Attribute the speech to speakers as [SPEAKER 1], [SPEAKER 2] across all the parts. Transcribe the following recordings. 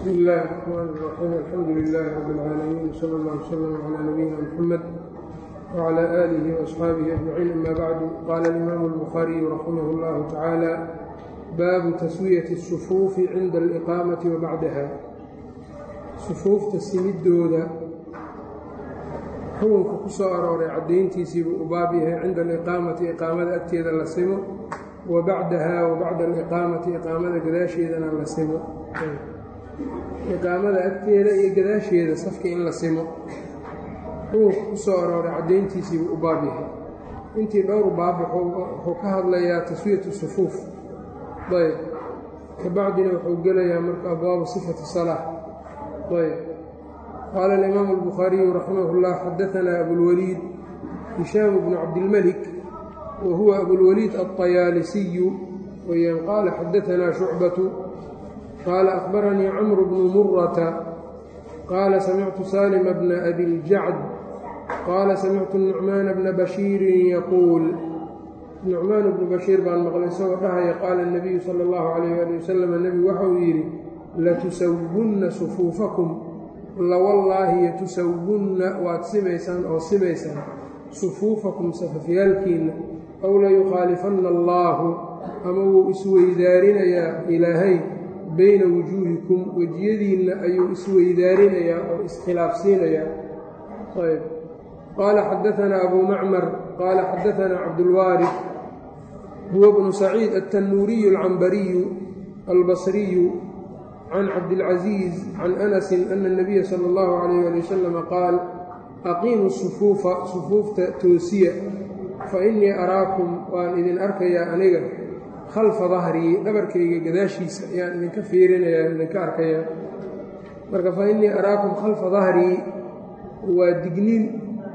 [SPEAKER 1] bsmi illaahi الرxmaan الرaxiim alxamdu lilaahi rab اlcaalamiin wsala اllah wslm calaa nabiyina mxamed wclى aalihi وaصxaabihi ajmaciin ama bacdu qaala alimaamu اlbukhaariyu raximah اllahu tacaala baabu taswiyati الsufuufi cinda aliqaamati wa bacdaha sufuufta simidooda xukunka ku soo arooray caddayntiisiibuu u baab yahay cinda aliqaamati iqaamada agteeda la simo wa bacdaha wa bacda aliqaamati iqaamada gadaasheedana la simo iqaamada agteeda iyo gadaasheeda safka in la simo xukunka ku soo arooray caddayntiisiibuu u baab yahay intii dhowr baab wuxuu ka hadlayaa taswiyatu sufuuf ayb kabacdina wuxuu gelayaa marka abwaabu sifati salaa ayb qaala alimaamu albukhaariyu raximah اllah xadaanaa abulwaliid hishaam bnu cabdilmelik wa huwa abulwaliid alطayaalisiyu weyaan qaala xadaanaa shucbatu qaala akhbaranii camru bnu murata qaala samictu saalima bna abiljacd qaala samictu nucmaana bna bashiirin yaquul nucmaan bnu bashiir baan maqlay isagoo dhahaya qaala اnabiyu sala اllahu calayh ali wasalam nebigu waxauu yidhi latusawunna sufuufakum lawallaahi yatusawunna waad simaysaan oo simaysaan sufuufakum safafyaalkiinna aw layukhaalifanna allaahu ama wuu isweydaarinayaa ilaahay bayna wujuuhikum wejiyadiinna ayuu isweydaarinayaa oo iskhilaafsiinayaa ayb qaala xadaanaa abuu macmar qaala xadaanaa cabdulwaari huwa bnu saciid altannuuriyu alcambariyu albasriyu can cabdilcaziiz can anasin ana اnabiya sala اllahu calayh ali wasalama qaal aqiimu sufuufa sufuufta toosiya fa innii araakum waan idin arkayaa aniga khalfa dahrii dhabarkayga gadaashiisa ayaan idinka fiirinayaa idinka arkayaa marka fa innii araakum khalfa dahrii waa digniin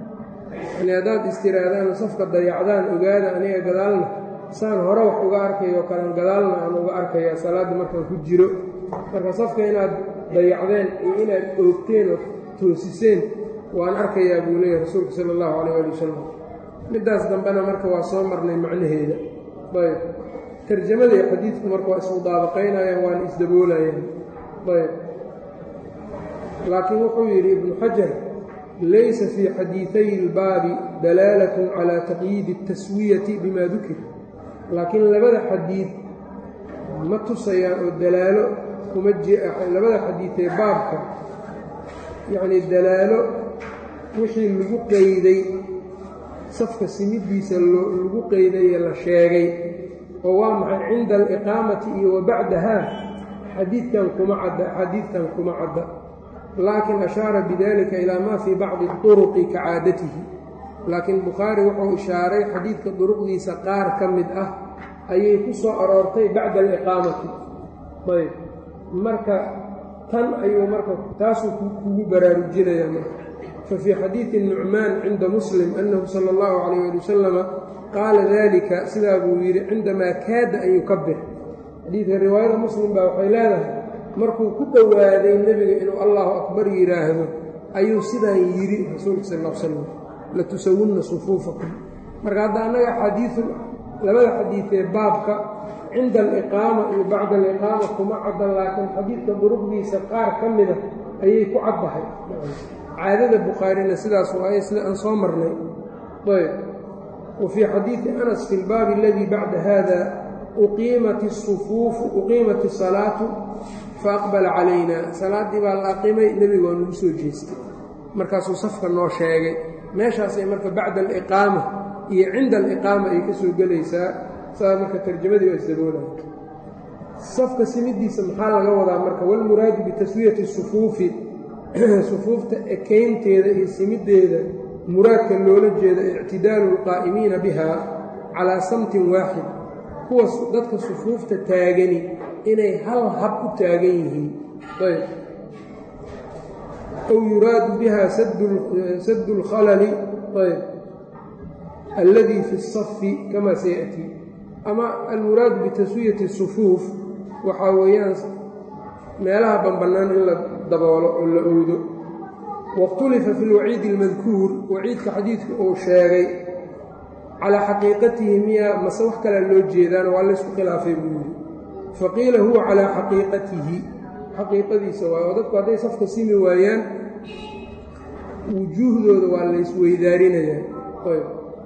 [SPEAKER 1] yani haddaad istiraadaan safka dayacdaan ogaada aniga gadaalna saan hore wax uga arkayo kalan gadaalna aan uga arkayaa salaadda markaan ku jiro marka safka inaad dayacdeen iyo inaad oogteen oo toosiseen waan arkayaa buu leeyahy rasuulka sala allahu calayh ali wasalam middaas dambena marka waa soo marnay macnaheeda ayb tarjamada iyo xadiidku marka waa ismudaabaqaynayaan waana isdaboolayaan ayb laakiin wuxuu yidhi ibnu xajar laysa fii xadiiday ilbaabi dalaalatun calaa taqyiidi اtaswiyati bima dukir laakiin labada xadiid ma tusayaan oo dalaalo kuma labada xadiidee baabka yacnii dalaalo wixii lagu qeyday safka simidiisa lagu qeydaye la sheegay oo waa maxay cinda aliqaamati iyo wa bacdahaa xadiidkan kuma cadda xadiidkan kuma cadda laakiin ashaara bidalika ilaa maa fii bacdi turuqi ka caadatihi laakiin bukhaari wuxuu ishaaray xadiidka duruqdiisa qaar ka mid ah ayay ku soo aroortay bacda aliqaamati ayb marka tan ayuu marka taasuu kugu baraarujinayaa marka fa fii xadiidi nucmaan cinda muslim annahu sala allahu calayh ali wasalama qaala dalika sidaa buu yidhi cindamaa kaada an yukabir xadiidka riwaayada muslim baa waxay leedahay markuu ku dhowaaday nebiga inuu allahu akbar yidhaahdo ayuu sidaan yidhi rasuulka sal l slam latusawunna sufuufakum marka hadda annaga xadiiu labada xadiidee baabka cinda aliqaama iyo bacda aliqaama kuma cadda laakiin xadiidka duruqdiisa qaar ka mida ayay ku caddahay caadada bukhaarina sidaas waaye sida aan soo marnay ayb wa fii xadiidi anas fi lbaabi aladii bacda hada uqiimat isufuufu uqiimat isalaatu fa aqbala calayna salaaddii baa la aqimay nebiga waa nagu soo jeestay markaasuu safka noo sheegay meeshaasay marka bacda aliqaama iyo cinda aliqaama ay ka soo gelaysaa saa marka tarjamadii waa isdaboolaya safka simidiisa maxaa laga wadaa marka walmuraadu bitaswiyati sufuufi sufuufta ekaynteeda iyo simiddeeda muraadka loola jeeda ictidaalu alqaa'imiina biha calaa samtin waaxid kuwa dadka sufuufta taagani inay hal hab u taagan yihiin ayb aw yuraadu biha saddu اlkhalali ayb alladii fi الsafi kama sayaأtii ama almuraadu bitaswiyati الsufuuf waxaa weeyaan meelaha banbannaan in la daboolo oo la owdo waاkhtulifa fi اlwaciidi اlmadkuur waciidka xadiidka uu sheegay calaa xaqiiqatihi miya mase wax kalea loo jeedaano waa laysku khilaafay buu yidhi faqiila huwa calaa xaqiiqatihi xaqiiqadiisa waay oo dadku hadday safka simi waayaan wujuuhdooda waa la isweydaarinayaa ayb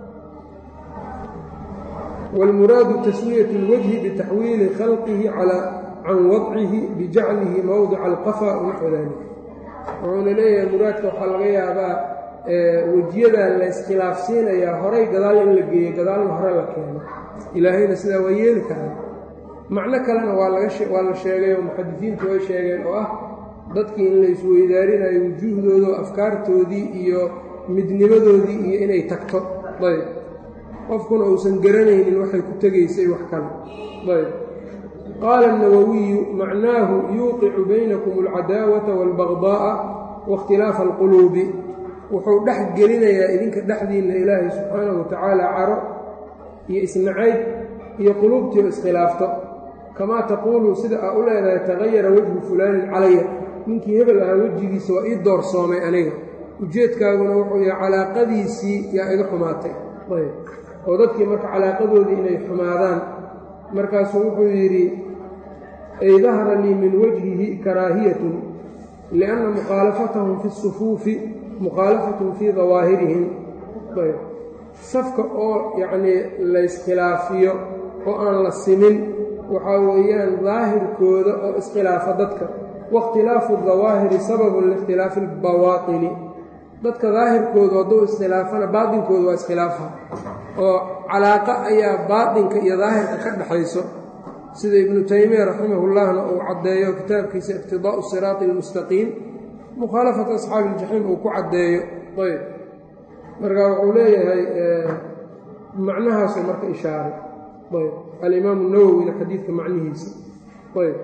[SPEAKER 1] wاlmuraadu taswiyat اlwajhi bitaxwiili khalqihi can wadcihi bijaclihi mowdica alqafa wanaxو dalik wuxuuna leeyahay muraadka waxaa laga yaabaa wejiyadaa la iskhilaafsiinayaa horay gadaal in la geeyo gadaalna hore la keeno ilaahayna sidaa waa yeeli karaa macno kalena waa la sheegay oo muxadisiintu way sheegeen oo ah dadkii in la isweydaarinayo wujuuhdooda oo afkaartoodii iyo midnimadoodii iyo inay tagto ayb qofkuna uusan garanaynin waxay ku tegaysay wax kale ayb qaala الnawawiyu macnaahu yuuqicu baynakum اlcadaawata wاlbagdaa'a waاkhtilaafa اlquluubi wuxuu dhex gelinayaa idinka dhexdiinna ilaahay subxaanahu watacaala caro iyo isnacayb iyo quluubtii oo iskhilaafto kamaa taquulu sida aa u leedahay tagayara wejhu fulaanin calaya ninkii hebel ahaa wejigiisa waa ii doorsoomay aniga ujeedkaaguna wuxuu yahay calaaqadiisii yaa iga xumaatay ayb oo dadkii marka calaaqadoodii inay xumaadaan markaasuu wuxuu yidhi ay dahara lii min wajhihi karaahiyatun lianna mukhaalafatahum fi sufuufi mukhaalafatun fii dawaahirihim ayb safka oo yacnii layskkhilaafiyo oo aan la simin waxaa weeyaan daahirkooda oo iskhilaafa dadka waاkhtilaafu dawaahiri sababun liikhtilaafi اlbawaatini dadka daahirkoodu hadduu iskhilaafana baatinkooda waa iskhilaafa oo calaaqa ayaa baatinka iyo daahirka ka dhexayso sida ibnu taymiya raximahullahna uu caddeeyo kitaabkiisa iqtidaa'u siraati اlmustaqiim mukhaalafata asxaabi iljaxiim uu ku caddeeyo ayb marka wuxuu leeyahay macnahaasuu marka ishaaray ayb alimaamu nawowina xadiidka macnihiisa ayb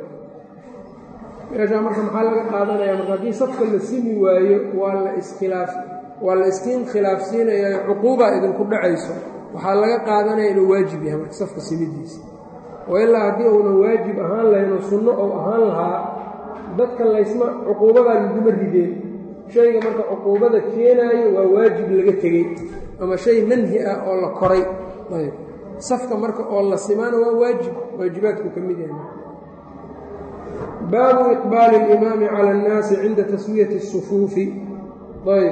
[SPEAKER 1] meeshaa marka maxaa laga qaadanaya marka haddii safka la simi waayo waa la iskhilaaf waa la iskiin khilaafsiinayaa cuquubaa idinku dhacayso waxaa laga qaadanaya inuu waajib yahay marka safka simidiisa oo ilaa haddii uuna waajib ahaan lahayn oo sunno ou ahaan lahaa dadka laysma cuquubadaa laguma rideen shayga marka cuquubada keenaayo waa waajib laga tegey ama shay manhi ah oo la koray ayb safka marka oo la simaana waa waajib waajibaadku ka mid yahay baabu iqbaali اlimaami cala اnnaasi cinda taswiyati الsufuufi ayb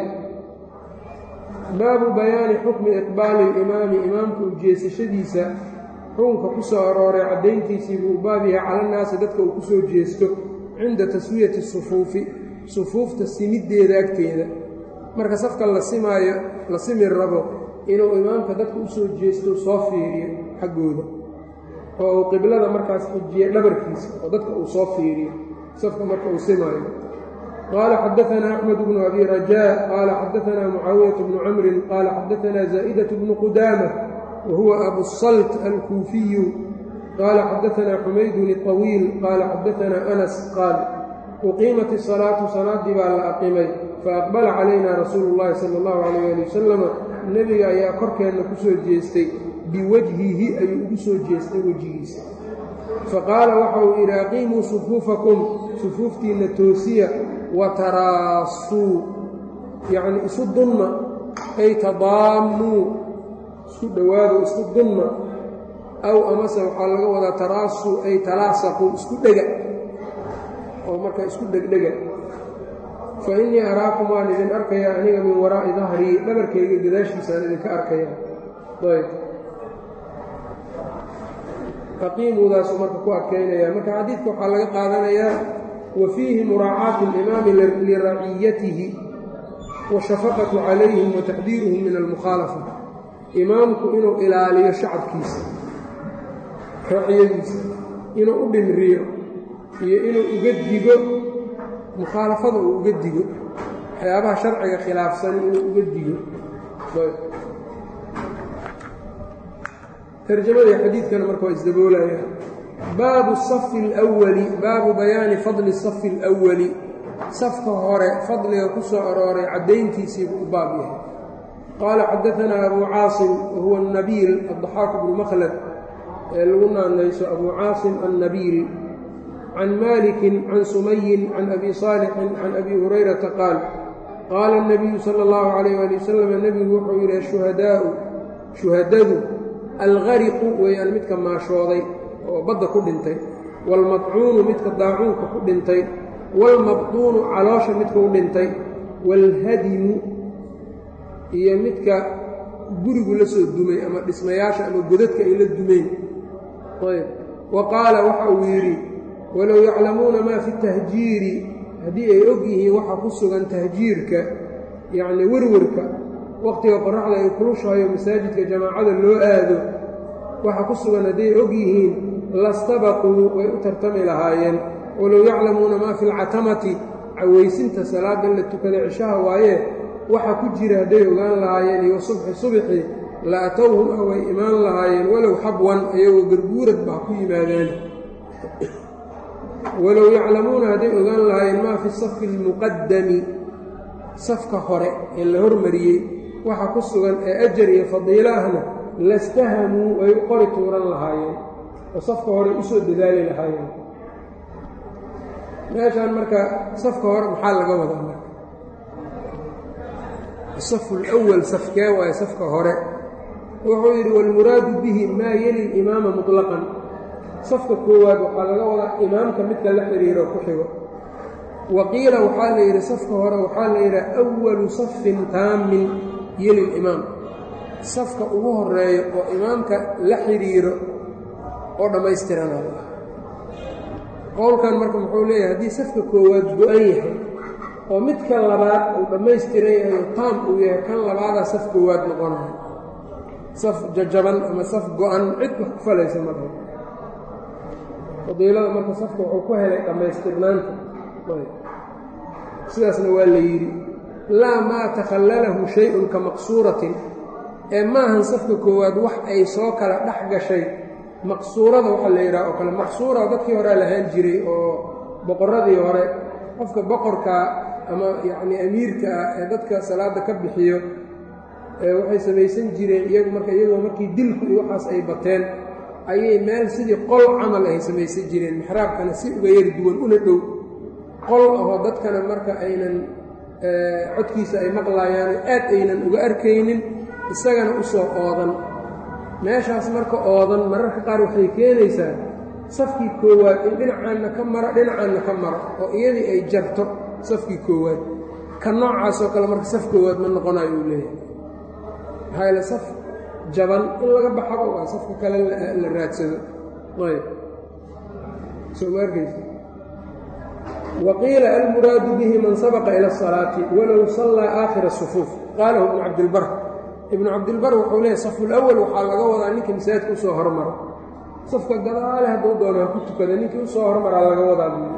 [SPEAKER 1] baabu bayaani xukmi iqbaali اlimaami imaamka ujeesashadiisa xukunka ku soo arooray caddayntiisii buu baab yahay cala nnaasi dadka uu ku soo jeesto cinda taswiyati sufuufi sufuufta simiddeeda agteeda marka safka la simaayo la simi rabo inuu imaamka dadka u soo jeesto soo fiiriyo xaggooda oo uu qiblada markaas xijiye dhabarkiisa oo dadka uu soo fiiriyo safka marka uu simaayo qaala xadaanaa axmed bnu abi rajaa qaala xadaanaa mucaawiyat bnu camrin qaala xadaanaa zaa'idatu bnu qudaama wa huwa abusalt alkuufiyu qaala xadaanaa xumaydun iطawiil qaala xadaanaa anas qaal uqiimat isalaatu salaaddii baa la aqimay faaqbala calayna rasuulu llahi sala allahu calayh ali wasalama nebiga ayaa korkeenna ku soo jeestay biwajhihi ayuu ugu soo jeestay wejigiisa faqaala waxa uu yidhi aqiimuu sufuufakum sufuuftiinna toosiya wa taraasuu yacnii isu dunma ay tadaammuu isku dhowaado isku dunma aw amase waxaa laga wadaa taraasuu ay talaasaquu isku dhega oo marka isku dhegdhega fa innii araakum waan idin arkayaa aniga min waraa'i dahrii dhabarkayga gadaashiisaan idinka arkaya ayb aqiimuudaasuu marka ku adkaynaya marka xadiidka waxaa laga qaadanayaa wa fiihi muraacaatu alimaami liraciyatihi washafaqatu calayhim wa taxdiiruhum min almukhaalafa imaamku inuu ilaaliyo shacabkiisa raciyadiisa inuu u dhimriyo iyo inuu uga digo mukhaalafada uu uga digo waxyaabaha sharciga khilaafsan inuu uga digo tarjamadii xadiidkana marka waa isdaboolaya baabu safi اlأwali baabu bayaani fadli safi اlأwali safka hore fadliga ku soo arooray caddayntiisiibuu u baab yahay qaala xadaanaa abu caasim wahuwa الnabiil addaxaaq bnu makhlad ee lagu naanayso abu caasim annabiil can maliki can sumayin can abi saalixin can abi hurayrata qaal qaala الnabiyu salى اllahu عalayh ali wasalam nebigu wuxuu yidhi ashuhadaau shuhadadu algariqu weeyaan midka maashooday oo badda ku dhintay waalmadcuunu midka daacuunka ku dhintay waalmabduunu caloosha midka u dhintay waalhadimu iyo midka gurigu la soo dumay ama dhismayaasha ama godadka ay la dumeen ayb wa qaala waxa uu yidhi walow yaclamuuna maa fi tahjiiri haddii ay og yihiin waxa ku sugan tahjiirka yacni werwarka wakhtiga qoraxda ay kulushahayo masaajidka jamaacada loo aado waxa ku sugan hadday og yihiin lastabaquu way u tartami lahaayeen walow yaclamuuna maa fi lcatamati cawaysinta salaada la tukada cishaha waaye waxa ku jira hadday ogaan lahaayeen iyo subxi subxi la atowhum ah way imaan lahaayeen walow xabwan ayagoo garguurad baa ku yimaadeen walow yaclamuuna hadday ogaan lahaayeen maa fi safi almuqadami safka hore ee la hormariyey waxa ku sugan ee ajar iyo fadiilo ahna lastahamuu way u qori tuuran lahaayeen oo safka hore usoo dadaali lahaayeen meeshaan marka safka hore maxaa laga wadaa marka asafu lwal safkee waaye safka hore wuxuu yidhi waalmuraadu bihi maa yeli limaama muطlaqan safka koowaad waxaa laga wadaa imaamka midka la xidhiiro ku xigo wa qiila waxaa la yidhi safka hore waxaa la yidhaha awalu safin taamin yeli limaam safka ugu horeeyo oo imaamka la xidhiiro oo dhammaystirana qowlkan marka muxuu leeyahay haddii safka koowaad go-an yahay oo midka labaad uu dhammaystiran yahay oo taam uu yahay kan labaadaa saf koowaad noqonayo saf jajaban ama saf go-an cid wax ku falaysa ma dhaho fadiilada marka safka wuxuu ku helay dhammaystirnaanta sidaasna waa la yidhi laa maa takhallalahu shay-un ka maqsuuratin ee maahan safka koowaad wax ay soo kala dhex gashay maqsuurada waxaa la yidhaha oo kale maqsuura dadkii horea lahaan jiray oo boqorradii hore qofka boqorkaa ama yacnii amiirka ah ee dadka salaadda ka bixiyo waxay samaysan jireen iyagu marka iyagoo markii dilku iyo waxaas ay bateen ayay meel sidii qol camal ay samaysan jireen mixraabkana si uga yari duwan una dhow qol ahoo dadkana marka aynan codkiisa ay maqlaayaan aad aynan uga arkaynin isagana u soo oodan meeshaas marka oodan mararka qaar waxay keenaysaa safkii koowaad in dhinacaanna ka maro dhinacaanna ka maro oo iyadii ay jarto safkii koowaad ka noocaasoo kale marka saf koowaad ma noqonayo uu leeyahay maxaa yaele saf jaban in laga baxaba waa safka kale la raadsado ayb soo ma arkaysa wa qiila almuraadu bihi man sabaqa ila asalaati walow sallaa aakhira sufuuf qaalahu ibnu cabdilbar ibnu cabdilbar wuxuu leeyahy safulawal waxaa laga wadaa ninkii masaajidka usoo hormaro safka gadaale hadduu doono ha ku tukada ninkii usoo hormaraa laga wadaa buu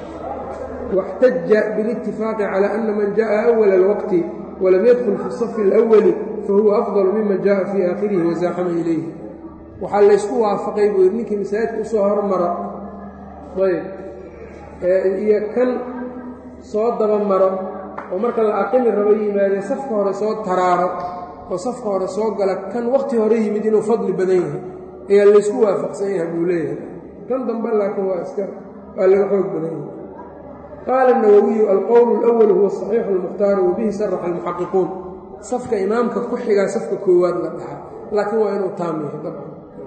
[SPEAKER 1] واxtaja bاlاtifaaqi calى ana man jaءa أwla اlwaqti walam yadkul fi الصafi اlأwli fahuwa afضل miman jaءa fii aakhirihi waزaaxama ilayhi waxaa laysku waafaqay buu yidhi ninkii masaajidka usoo hormaro ayb iyo kan soo daba maro oo marka la aqimi rabo yimaadee safka hore soo taraaro oo safka hore soo gala kan waqti hore yimid inuu fadli badan yahay ayaa laysku waafaqsan yahay buu leeyahay kan dambe laakiin waa iska waa laga xoog badan yahay qaala الnawawiyu alqowl اlأwl huwa صaxiixu اlmukhtaaru wabihi saraxa اlmuxaqiquun safka imaamka ku xigaa safka koowaad la dhaxa laakiin waa inuu taam yahay dabcan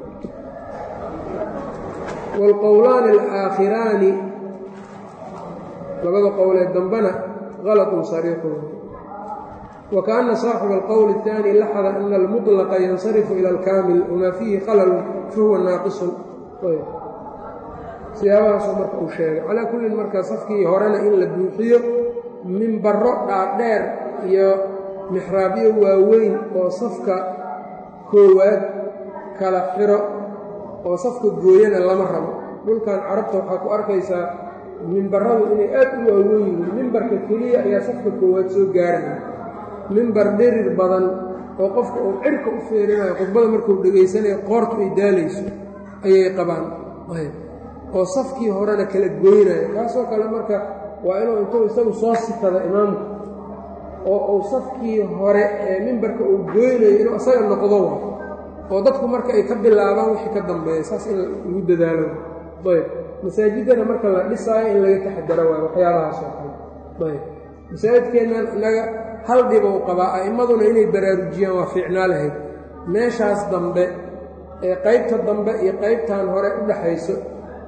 [SPEAKER 1] wاlqowlaani اlaakhiraani labada qowlee dambena غalطun sariixun wakaأna saaxiba اlqowl الثaanي laxada ana اlmuطلqa yansarifu ilى اlkaamil wmaa fiihi khalalu fahuwa naaqisun siyaabahaasoo marka uu sheegay calaa kullin marka safkii horena in la buuxiyo mimbarro dhaadheer iyo mixraabyo waaweyn oo safka koowaad kala xiro oo safka gooyana lama rabo dhulkan carabta waxaa ku arkaysaa mimbarradu inay aad u waaweyn yihiin mimbarka keliya ayaa safka koowaad soo gaaraya mimbar dhirir badan oo qofka uu cirka u feerinayo khudbada markuu dhegaysanayo qoortu ay daalayso ayay qabaan oo safkii horena kala goynayo kaasoo kale marka waa inuu intuu isagu soo sikado imaamku oo uu safkii hore ee mimbarka uu goynayo inuu isaga noqdo wa oo dadku marka ay ka bilaabaan wixii ka dambeeya saas in lagu dadaalo ayb masaajidana marka la dhisaayo in laga taxadaro waayo waxyaabahaasoo kale ayb masaajidkeennan innaga hal dhib uu qabaa a'immaduna inay baraarujiyaan waa fiicnaa lahayd meeshaas dambe ee qaybta dambe iyo qaybtan hore u dhaxayso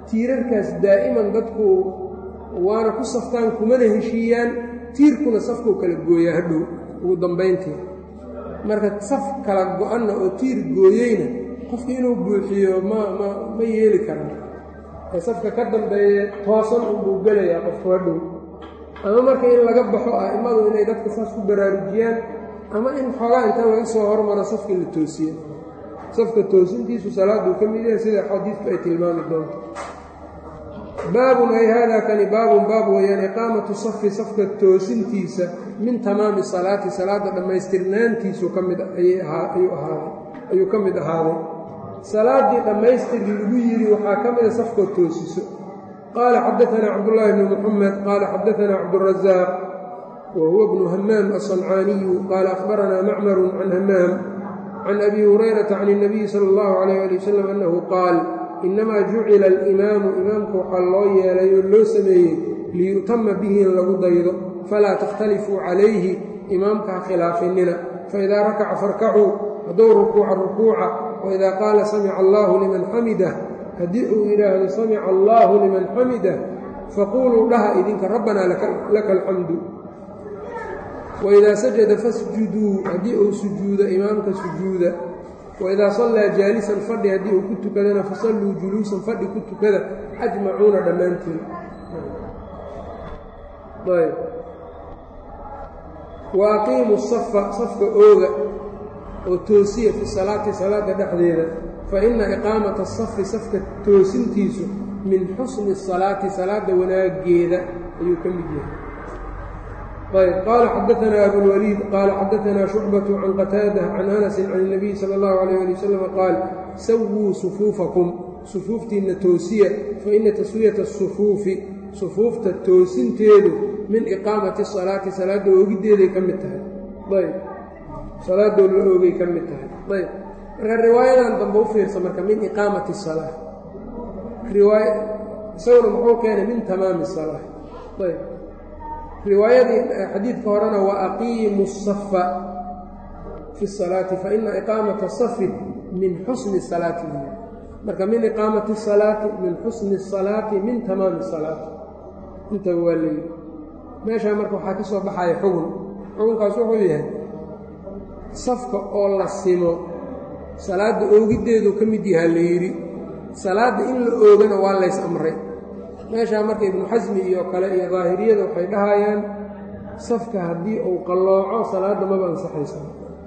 [SPEAKER 1] tiirarkaas daa'iman dadku waana ku saftaan kumana heshiiyaan tiirkuna safkuu kala gooyaa hadhow ugu dambayntii marka saf kala go-anna oo tiir gooyeyna qofka inuu buuxiyo ma ma ma yeeli karan ee safka ka dambeeye toosan unbuu gelayaa qofku hadhow ama marka in laga baxo a'immadu inay dadka saas ku baraarujiyaan ama in xoogaa inta laga soo hormaro safka la toosiye safka toosintiisu salaaduu ka mid yahay sida xadiidku ay tilmaami doonto baabun ay haadaa kani baabun baab weeyaan iqaamatu safi safka toosintiisa min tamaami salaati salaadda dhammaystirnaantiisu ka mid ayuu ahaaday ayuu ka mid ahaaday salaaddii dhammaystir lagu yidhi waxaa ka mida safkoo toosiso qaala xadaanaa cabdullaahi bni muxamed qaala xadaanaa cabdurazaaq wa huwa bnu hamaam aلصancaaniyu qaala akhbaranaa macmaru can hamaam can abi hurayrata can الnabiyi sala اllahu alayh ali wasalam annahu qaal inamaa jucila alimaamu imaamku waxaa loo yeelay oo loo sameeyey liyu'tama bihi in lagu daydo falaa takhtalifuu calayhi imaamka ha khilaafinina faidaa rakaca farkacuu hadduu rukuuca rukuuca waidaa qaala samica allaahu liman xamidah haddii uu yidhaahdo samica allaahu liman xamidah faquuluu dhaha idinka rabbanaa laka alxamdu waidaa sajada fasjuduu haddii uu sujuudo imaamka sujuuda waidaa sallaa jaalisan fadhi haddii uu ku tukadana fasalluu juluusan fadhi ku tukada ajmacuuna dhammaantiin ayb wa aqiimu safa safka ooga oo toosiya fi salaati salaada dhexdeeda fa inna iqaamata asafi safka toosintiisu min xusni salaati salaada wanaageeda ayuu ka mid yahay ayb qaala xadaanaa abulwaliid qaala xadaanaa shucbatu can qataada can anasin can اnabiy sala اllahu alayh ali wasalam qaal sawuu sufuufakum sufuuftiinna toosiya fa ina taswiyata asufuufi sufuufta toosinteedu min iqaamati salaati salaadda oogiddeeday ka mid tahay ayb salaadoo la oogay ka mid tahay ayb marka riwaayadan dambe u fiirsa marka min iqaamati salaa riwaaya isaguna muxuu keenay min tamaami salaa ayb riwaayadii xadiidka horena wa aqiimu safa fi salaati fa ina iqaamata safi min xusni salaati marka min iqaamati salaati min xusni salaati min tamaami salaati intaba waa leeyi meeshaa marka waxaa ka soo baxaya xugun xugunkaas wuxuu yahay safka oo la simo salaadda oogiddeedu ka mid yahaa la yidhi salaadda in la oogana waa lays amray meeshaa marka ibnu xasmi iyo kale iyo daahiriyada waxay dhahayaan safka haddii uu qallooco salaadda maba ansaxaysa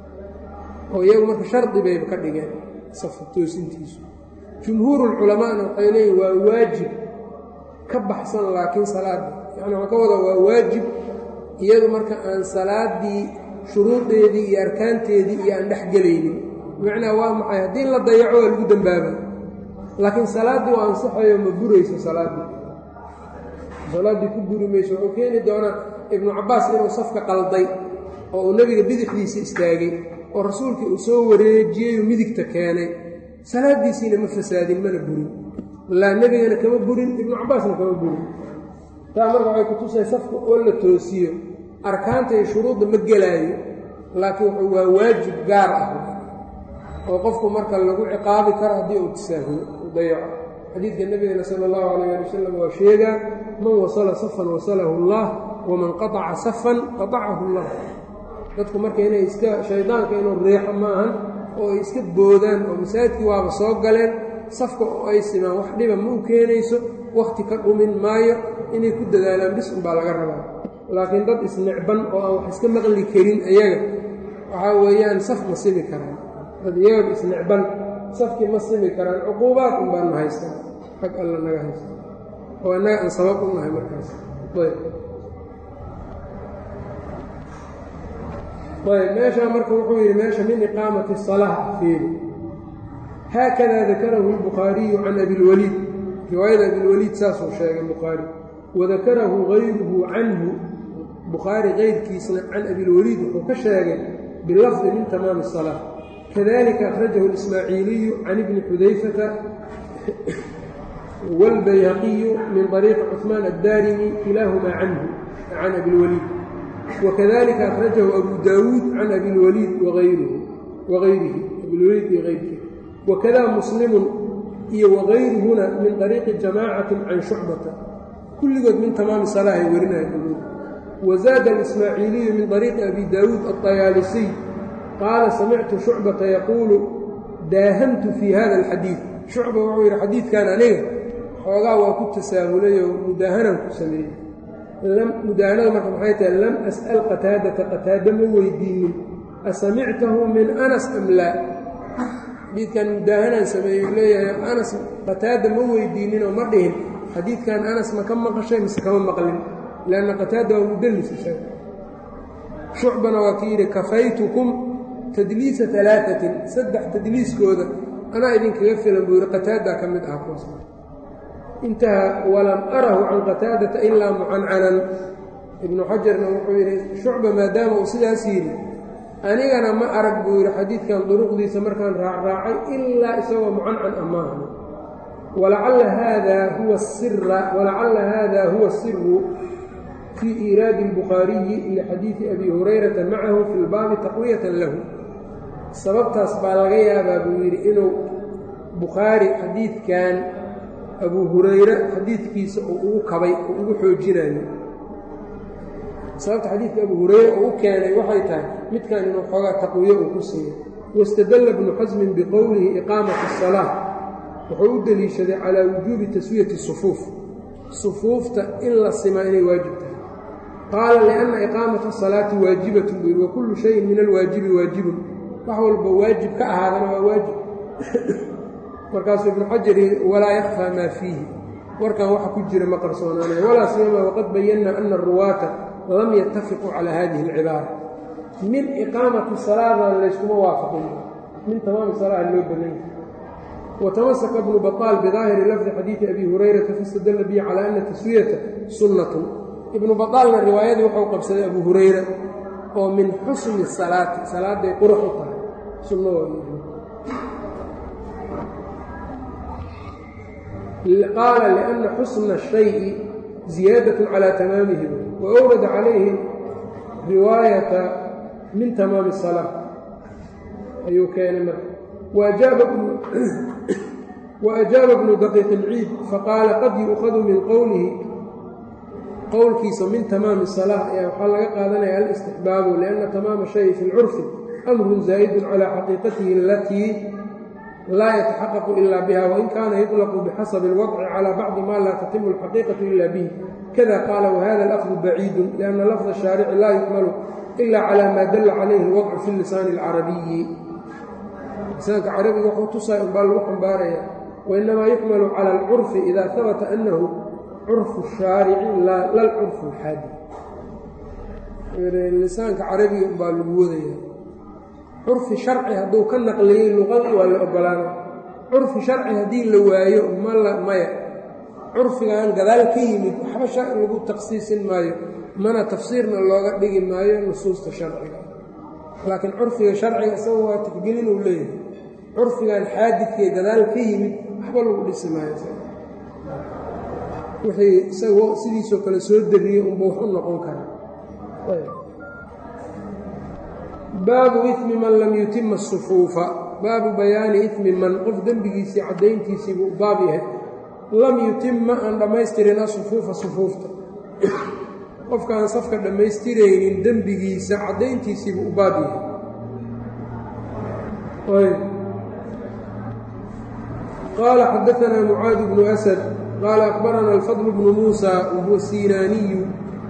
[SPEAKER 1] oo iyagu marka shardi bayba ka dhigeen safka toosintiisu jumhuurulculamaana waxay leeyihin waa waajib ka baxsan laakiin salaadda yacni waxaa ka wada waa waajib iyadu marka aan salaaddii shuruudeedii iyo arkaanteedii iyo aan dhex gelaynin bimacnaa waa maxay haddii la dayaco waa lagu dembaaba laakiin salaaddii waa ansaxayo ma burayso salaaddii salaaddii ku buri mayso wuxuu keeni doonaa ibnu cabbaas inuu safka qalday oo uu nebiga bidixdiisa istaagay oo rasuulkii uu soo wareejiyeyuu midigta keenay salaaddiisiina ma fasaadin mana burin laa nebigana kama burin ibnu cabbaasna kama burin taa marka waxay kutusay safka oo la toosiyo arkaanta iyo shuruudda ma gelaayo laakiin wuxuu waa waajib gaar ah oo qofku marka lagu ciqaabi karo haddii uu tasaahulo u dayaco xadiidka nebigana sala allahu calayh ali wasalam waa sheegaa man wasala safan wasalahu allah waman qataca safan qatacahu allah dadku marka inay iska shaydaanka inuu riixo maahan oo ay iska boodaan oo masaajidkii waaba soo galeen safka oo ay simaan wax dhiba ma u keenayso wakhti ka dhumin maayo inay ku dadaalaan bis unbaa laga rabaa laakiin dad isnicban oo aan wax iska maqli karin ayaga waxaa weeyaan saf ma simi karaan dad iyaga isnicban safkii ma simi karaan cuquubaad un baanu haystaa xag alla naga haysta oo innaga aan sabab u nahay markaas ayb ayb meeshaa marka wuxuu yidhi meesha min iqaamati salaa fiiri haakada dakarahu albukhaariyu can abilwaliid riwaayada abilwaliid saasuu sheegay bukhaari wadakarahu gayruhu canhu bukhaari kayrkiisna can abilwaliid wuxuu ka sheegay bilafdi min tamaami الsalaa kadalika akhrajahu اlismaaciiliyu can ibni xudayfata wاlbayhaqiyu min طariiqi cuثmaan addaarimi kilaahumaa canhu can abilwaliid wakadalika akhrajahu abu daawuud can abilwaliid wagayrihi abilwaliid iyo ayrkihi wakada muslimun iyo wagayruhuna min طariiqi jamaacatin can shucbata kulligood min tamaami salaa ay warinayaan wazaada alismaaciiliyu min طariiqi abi daawuud aلطayaalisiy qaala samictu shucbata yaquulu daahamtu fii hada alxadiid shucba wuxuu yidhi xadiidkan aniga xoogaa waa ku tasaahulay oo mudaahanan ku sameeyey mudaahanada marka maxay tahay lam as'al qataadata qataada ma weydiinin asamictahu min anas am laa xadiidkan mudaahanaan sameeyey leeyahay anas qataada ma weydiininoo ma dhihin xadiidkan anas ma ka maqashay mise kama maqlin lanna qataada waa mudallis isaga shucbana waa ki yidhi kafaytukum tadliisa alaaثatin saddex tadliiskooda anaa idinkaga filan buu yidhi qataadaa ka mid ah kuwaas intaha walam arahu can qataadata ilaa mucancanan ibnu xajarna wuxuu yidhi shucba maadaama uu sidaas yidhi anigana ma arag buu yidhi xadiidkan duruqdiisa markaan raacraacay ilaa isagoo mucancan ah maaha walacalla haada huwa sira walacalla haada huwa siru fii iiraadi اlbukhaariyi lixadiidi abi hurayrata macahu fi lbaabi taqwiyatan lahu sababtaas baa laga yaabaa buu yidhi inuu bukhaari xadiidkan abu hurayre xadiidkiisa uu ugu kabay uu ugu xoojinayo sababta xadiidka abu hurayre uu u keenay waxay tahay midkan inuu xoogaa taqwiyo uu ku siiyo wاstadalla bnu xasmin biqowlihi iqaamati الsalaa wuxuu u deliishaday calaa wujuubi taswiyati sufuuf sufuufta in la simaa inay waajib tahay qaala lianna iqaamata asalaati waajibatun buu yidhi wa kullu shayin min alwaajibi waajibun wax walba waajib ka ahaadana waa waajib markaasuu ibnu xajar yidhi walaa yakfaa maa fiihi warkan waxa ku jira ma qarsoonaanaya walaa siyama waqad bayanna ana aruwaata lam yattafiquu calaa hadihi alcibaara min iqaamati salaadana layskuma waafaqin min tamaami salaaha loo badanya watamasaka bnu baطaal bidaahiri lafdi xadiidi abi hurayrata fastadalla bihi calaa ana taswiyata sunnatun ibnu baطaalna riwaayadii wuxuu qabsaday abu hurayra oo min xusni salaati salaaday qurux u tahay sunno qaala liأnna xusna الشhayءi ziyaadaة calى tamaamihi wa أwrada calayhi riwaayata min tamaami الsalaa ayuu keenay marka وأjاaba bnu daqiiq الciid faqaala qad yu'khadu min qowlihi qowlkiisa min tamaami الصalaaة ayaa waxaa laga qaadanaya alاstixbaabu لأnna tamaama shayi fi اlcurfi أmru zaa'id calى xaqiiqatihi alatii laa yataxaqaqu ila biha wain kaana yuطlqu bixasabi اlwadci calى bacdi ma laa tatimu اlxaqiiqaةu ila bih kada qaala wahada lafظu baciidu لأnna lafظ الشhaarici laa yuxmalu ila calى ma dala calayhi اlwadcu fi lisaani الcarabiyi lisaanka carabiga wuxuu tusaay unbaa lagu xambaaraya wainamaa yuxmalu cala alcurfi ida habata annahu curfu shaarici laa curfu lxaadi lisaanka carabiga unbaa lagu wadaya curfi sharci hadduu ka naqliyey luqadii waa la ogolaana curfi sharci haddii la waayo mala maya curfigan gadaal ka yimid waxba lagu takhsiisin maayo mana tafsiirna looga dhigi maayo nusuusta sharciga laakiin curfiga sharciga isaga waa tixgelin uu leeyahay curfigan xaadidkee gadaal ka yimid waxba lagu dhisi maayo wixii isagoo sidiisoo kale soo dariyey unba wax u noqon karaa baabu imi man lam yutima asufuufa baabu bayaani imi man qof dembigiisii caddayntiisiibuu u baab yahay lam yutima aan dhammaystirin asufuufa sufuufta qofkaan safka dhammaystiraynin dembigiisa caddayntiisiibuu u baab yahay qaala xadaanaa mucaad bnu asad qaala akbaranaa alfadl bnu muusa wahuwa sinaaniyu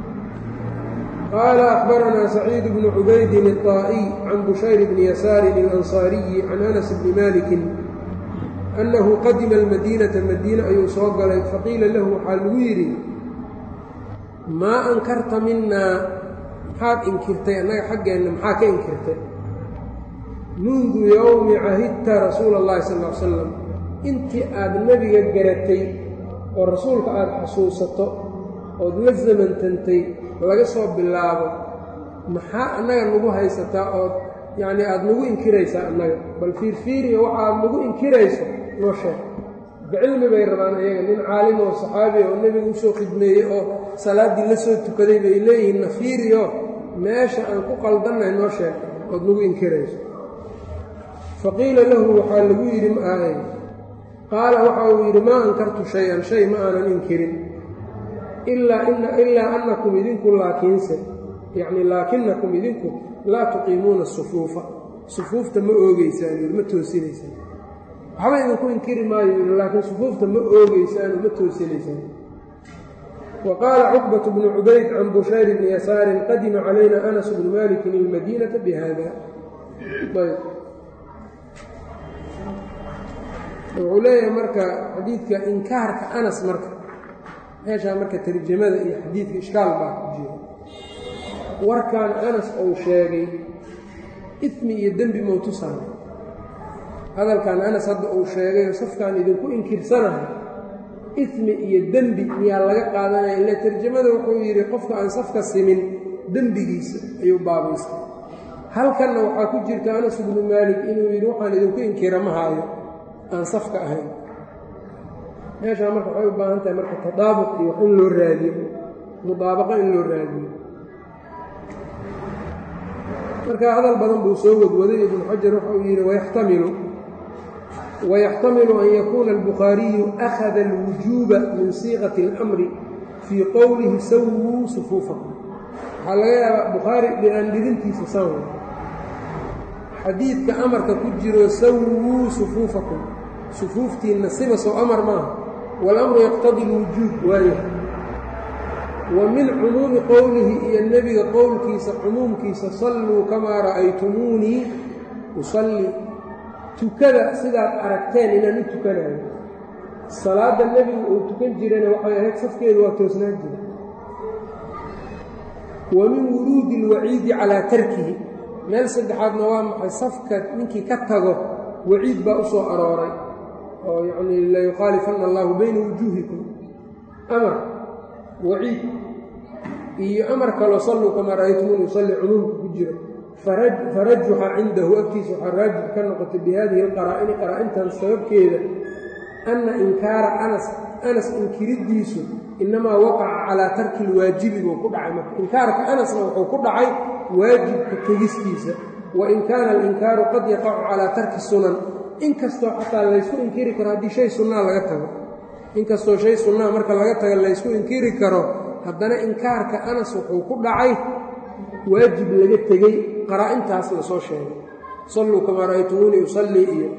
[SPEAKER 1] qaala akbaranaa saciid bnu cubaydin الطaa'iy can bushayr bni yasaarin اlansaariyi can anas bni malikin annahu qadima almadiinata madiine ayuu soo galay faqiila lahu waxaa lagu yidhi maa ankarta minaa maxaad inkirtay annaga xaggeenna maxaa ka inkirtay mundu yowmi cahidta rasuula اllahi sal l salam intii aad nebiga garatay oo rasuulka aada xasuusato ood la zamantantay laga soo bilaabo maxaa annaga nagu haysataa ood yacnii aada nagu inkiraysaa annaga bal fiirfiiriya waxa aad nagu inkirayso noo sheeg bicilmi bay rabaan ayaga nin caalim oo saxaabi oo nebiga usoo khidmeeyey oo salaaddii la soo tukaday bay leeyihiin nafiiriyo meesha aan ku qaldannahay noo sheeg ood nagu inkirayso faqiila lahu waxaa lagu yidhi ma ahay qaala waxa uu yidhi maa ankartu shay-an shay ma aanan inkirin ilaa annakum idinku laakiinse yacni laakinakum idinku laa tuqiimuuna sufuufa sufuufta ma oogeysaan yidhi ma toosinaysaan waxba idinku inkiri maayo yidhi laakiin sufuufta ma oogeysaan oo ma toosinaysaan wa qaala cuqbat bnu cubayd can bushayr bni yasaarin qadima calayna anas bnu malikin ilmadiinata bihada ayb wuxuu leeyahay marka xadiidka inkaarka anas marka meeshaa marka tarjamada iyo xadiidka ishkaal baa ku jira warkan anas uu sheegay ismi iyo dembi mowtusaana hadalkan anas hadda uu sheegayo safkaan idinku inkirsanahay ismi iyo dembi miyaa laga qaadanaya ila tarjamada wuxuu yidhi qofka aan safka simin dembigiisa ayuu baabaystay halkanna waxaa ku jirta anas ibnu maalik inuu yidhi waxaan idinku inkira ma haayo aan safka ahayn meeshaa marka waxay u baahan tahay marka tadaabuq iyo wax in loo raadiyo mudaabaqa in loo raadiyo marka hadal badan buu soo wadwaday ibnu xajar waxa uu yidhi wayaxtamilu wayaxtamilu an yakuuna albukhaariyu akhada alwujuuba min siiqati اlamri fii qowlihi sawuu sufuufakum waxaa laga yaabaa bukhaari dhinaandhidintiisa san xadiidka amarka ku jiro sawuu sufuufakum sufuuftiinna siba sow amar maaha walamru yaqtadi lwujuub waayo wa min cumuumi qowlihi iyo nebiga qowlkiisa cumuumkiisa salluu kamaa ra'aytumuunii usalli tukada sidaad aragteen inaan u tukanayo salaadda nebigu uu tukan jirana waxay ahayd safkeedu waa toosnaan jira wa min wuruudi alwaciidi calaa tarkihi meel saddexaadna waa maxay safka ninkii ka tago waciid baa u soo arooray oo yacnii layukhaalifanna allahu bayna wujuuhikum amar waciid iyo amar kaloo salluu kamaa ra'aytumuun yusalli cumuumka ku jiro farajuxa cindahu agtiisa waxaa raajix ka noqotay bihadihi alqaraa'ini qaraa'intan sababkeeda anna inkaara anas anas inkiriddiisu innamaa waqaca calaa tarki lwaajibi buu ku dhacay marka inkaarka anasna wuxuu ku dhacay waajibka tegistiisa wa in kaana alinkaaru qad yaqacu calaa tarki sunan inkastoo xataa laysku inkiri karo haddii shay sunnaa laga tago inkastoo shay sunnaa marka laga tago laysku inkiri karo haddana inkaarka anas wuxuu ku dhacay waajib laga tegey qaraa-intaas la soo sheegay salluu kamaa ra'aytumuunii usallii iyo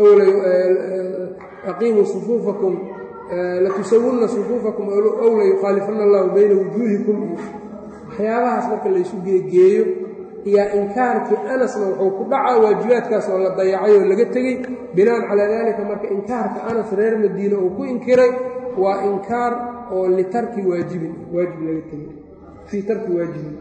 [SPEAKER 1] aqiimuu sufuufakum latusawunna sufuufakum ow layukhaalifanna allahu bayna wujuuhikum iyo waxyaabahaas marka laysu geegeeyo iyaa inkaarkii anasna wuxuu ku dhacaa waajibaadkaas oo la dayacay oo laga tegey binaan calaa daalika marka inkaarka anas reer madiine uu ku inkiray waa inkaar oo litarki waajibin waajib laga tegey fii tarki waajibin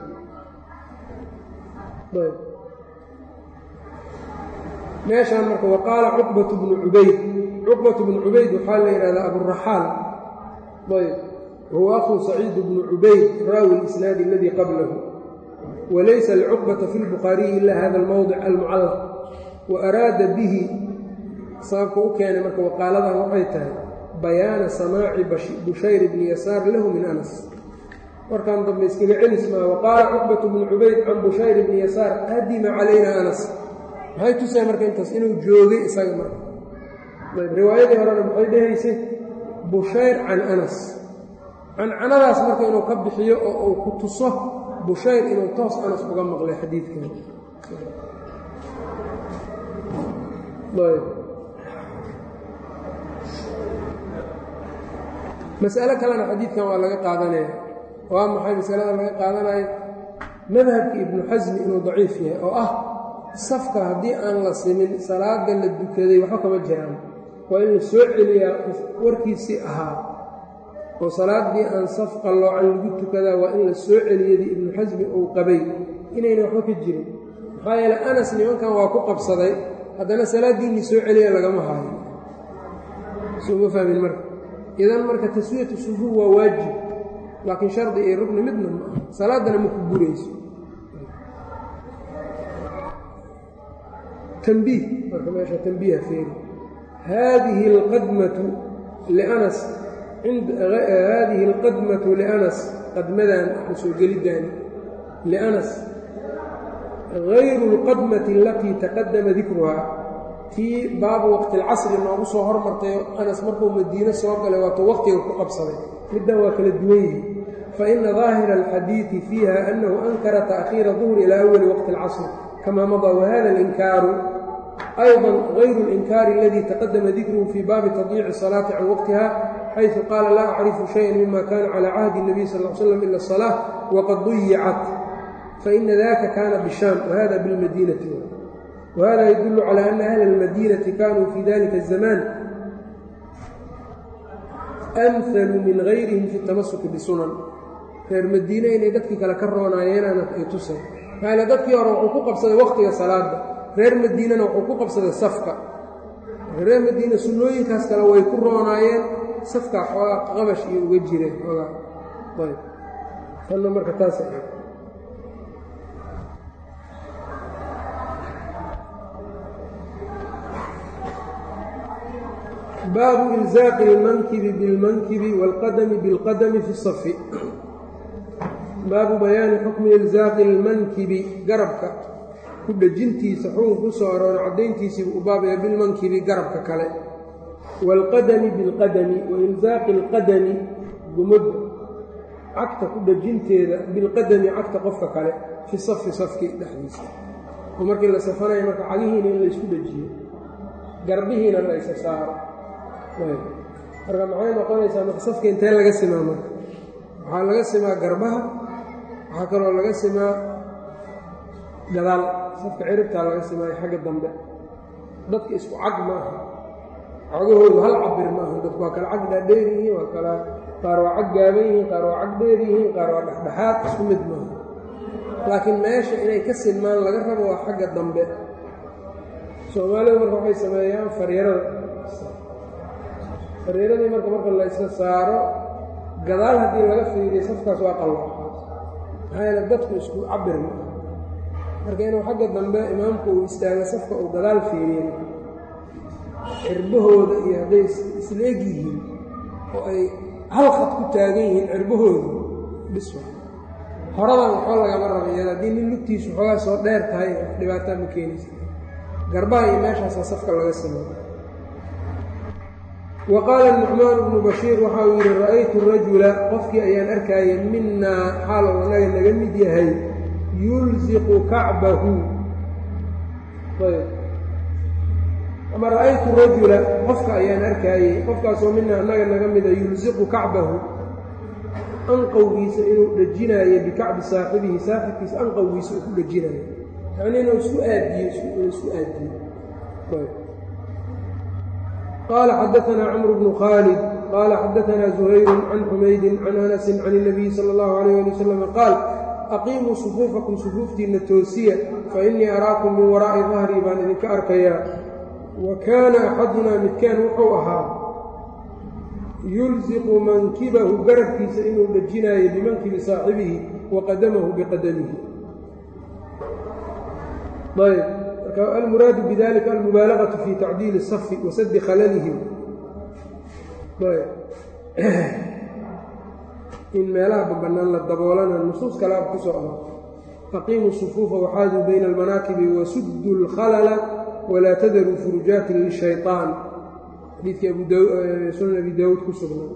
[SPEAKER 1] meeshaan marka waqaala cuqbatu bnu cubayd cuqbatu bnu cubayd waxaa la yidhahdaa aburaxaal ayb wahuwa akhuu saciid bnu cubayd raawi lisnaadi aladii qablahu walaysa licuqbata fi lbukhaariyi ila hada almowdic almucallaq wa araada bihi sababka u keenay marka waqaaladan waxay tahay bayaana samaaci bushayr bni yasaar lahu min anas warkan dambe iskaga celis maa waqaala cuqbatu bnu cubayd can bushayr bni yasaar qadima calayna anas maxay tusay marka intaas inuu joogay isaga marka ayb riwaayadii horena maxay dhehaysay bushayr can anas cancanadaas marka inuu ka bixiyo oo uu ku tuso bushayr inuu toos anas uga maqlay xadiidkan ayb mas'alo kalena xadiidkan waa laga qaadanaya waa maxay masalada laga qaadanayo madhabka ibnu xasmi inuu daciif yahay oo ah safka haddii aan la simin salaada la dukaday waxba kama jiraan waa in la soo celiyaa warkiisii ahaa oo salaaddii aan saf qalloocan lagu tukadaa waa in la soo celiyadii ibnu xasmi uu qabay inayna waxba ka jirin maxaa yeele anas nimankan waa ku qabsaday haddana salaaddiinii soo celiya lagama haayo souma fahmin marka idan marka taswiyatu sufuuf waa waajib laakiin shardi iyo rugni midna ma aha salaaddana ma ku burayso tanbiih marka meesha tanbiiha feeri haadihi alqadmatu lianas haadihi alqadmatu lianas qadmadan waxaa soo gelidaani lianas gayru alqadmati alatii taqadama dikruhaa tii baabu waqtilcasri noogu soo hormartay anas markuu madiine soo galay waatuu waqtiga ku qabsaday middan waa kala duwan yihi faina daahira alxadiidi fiiha annahu ankara taakhiira duhri ilaa awali waqti alcasr kama madaa wahada alinkaaru ayضa غayru اlinkaari اladii taqadama dikruhu fii baabi tadyiici الصalaati can waqtiha xayثu qaala laa acrifu shayئa mima kana calى cahdi الnabiy sal ا slam ila الصalaaة waqad duyicat faina daka kana bishaam wahada biاlmadinati whada ydul calى ana ahla اlmadinati kanuu fi dalika الzaman amhalu min gayrihim fi اtamasuki bisunan reer madiine inay dadkii kale ka roonaayeena ay tusa maala dadkii hore wuxuu ku qabsaday waqtiga salaada reer madiinana wuxuu ku qabsaday safka reer madiina sunnooyinkaas kale way ku roonaayeen safkaa xoogaa qabash iyo uga jireen xoogaa ayb tanna marka taasa baabu ilzaaqi اlmankibi biاlmankibi wاlqadami biاlqadami fi الsafi baabu bayaani xukmi ilzaaqi اlmankibi garabka ku dhejintiisa xukun ku soo arooray caddayntiisiibuu u baabaya bilmankibi garabka kale wاlqadami biاlqadami wailzaaqi اlqadami gumadda cagta ku dhejinteeda bilqadami cagta qofka kale fi safi safki dhexdiisa oo markii la safanayo marka cagihiina in laysku dhejiyo garbihiina la ysa saaro marka maxay noqonaysaa marka safka intee laga simaa marka waxaa laga simaa garbaha waxaa kaloo laga simaa gadaal safka ciribtaa laga simaayo xagga dambe dadka isku cag maaha cagahoodu hal cabir maaha dadku waa kala cag dhaadheer yihiin waa kala qaar waa cag gaaban yihiin qaar waa cag dheer yihiin qaar waa dhexdhexaad isku mid maaha laakiin meesha inay ka sinmaan laga rabo waa xagga dambe soomaalidu marka waxay sameeyaan fariirada fariiradii marka marka la isla saaro gadaal haddii laga fiiriyo safkaas waa qalwa maxaa yeele dadku isku cabir maaha marka inuu xagga dambe imaamku uu istaago safka uu gadaal fiiriyo cirbahooda iyo hadday isla eg yihiin oo ay hal khad ku taagan yihiin cirbahooda biswa horadan waxba lagama raba iyada haddii nin lugtiisu xoogaa soo dheer tahay dhibaataa ma keenaysa garbaha iyo meeshaasaa safka laga sameeyo wa qaala nucmaan bnu bashiir waxa uu yidhi ra'aytu rajula qofkii ayaan arkaayay minaa xaal oo annaga naga mid yahay yulziqu kacbahu ayb ama ra'aytu rajula qofka ayaan arkaayey qofkaasoo mina annaga naga mida yulziqu kacbahu anqowgiisa inuu dhejinaayo bikacbi saaxibihi saaxibkiisa anqowgiisa uu ku dhejinaayo yacni inuu isku aadiyo isku aadiyo qaala xadaanaa camru bnu khaalid qaala xadaanaa zuhayru can xumaydin can anasin can اnabiyi sala اllahu alayh ali wasalam qaal aqiimuu sufuufakum sufuuftiinna toosiya fainii araakum min waraa'i dahrii baan idinka arkayaa wa kaana axadunaa midkaan wuxuu ahaa yulsiqu mankibahu garabkiisa inuu dhejinaayo bimankibi saaxibihi wa qadamahu biqadamihi ayb marka almuraadu bidalika almubaalagatu fi tacdiili safi wa sadi khalalihim ayb in meelaha babannaan la daboolana nusuus kalaab ku soo aro aqiimuu sufuufa waxaaduu bayna almanaakibi wasuddu اlkhalala walaa tadaruu furujaatin lishayطaan xadiidkii sunan abi daawuud ku sugnaa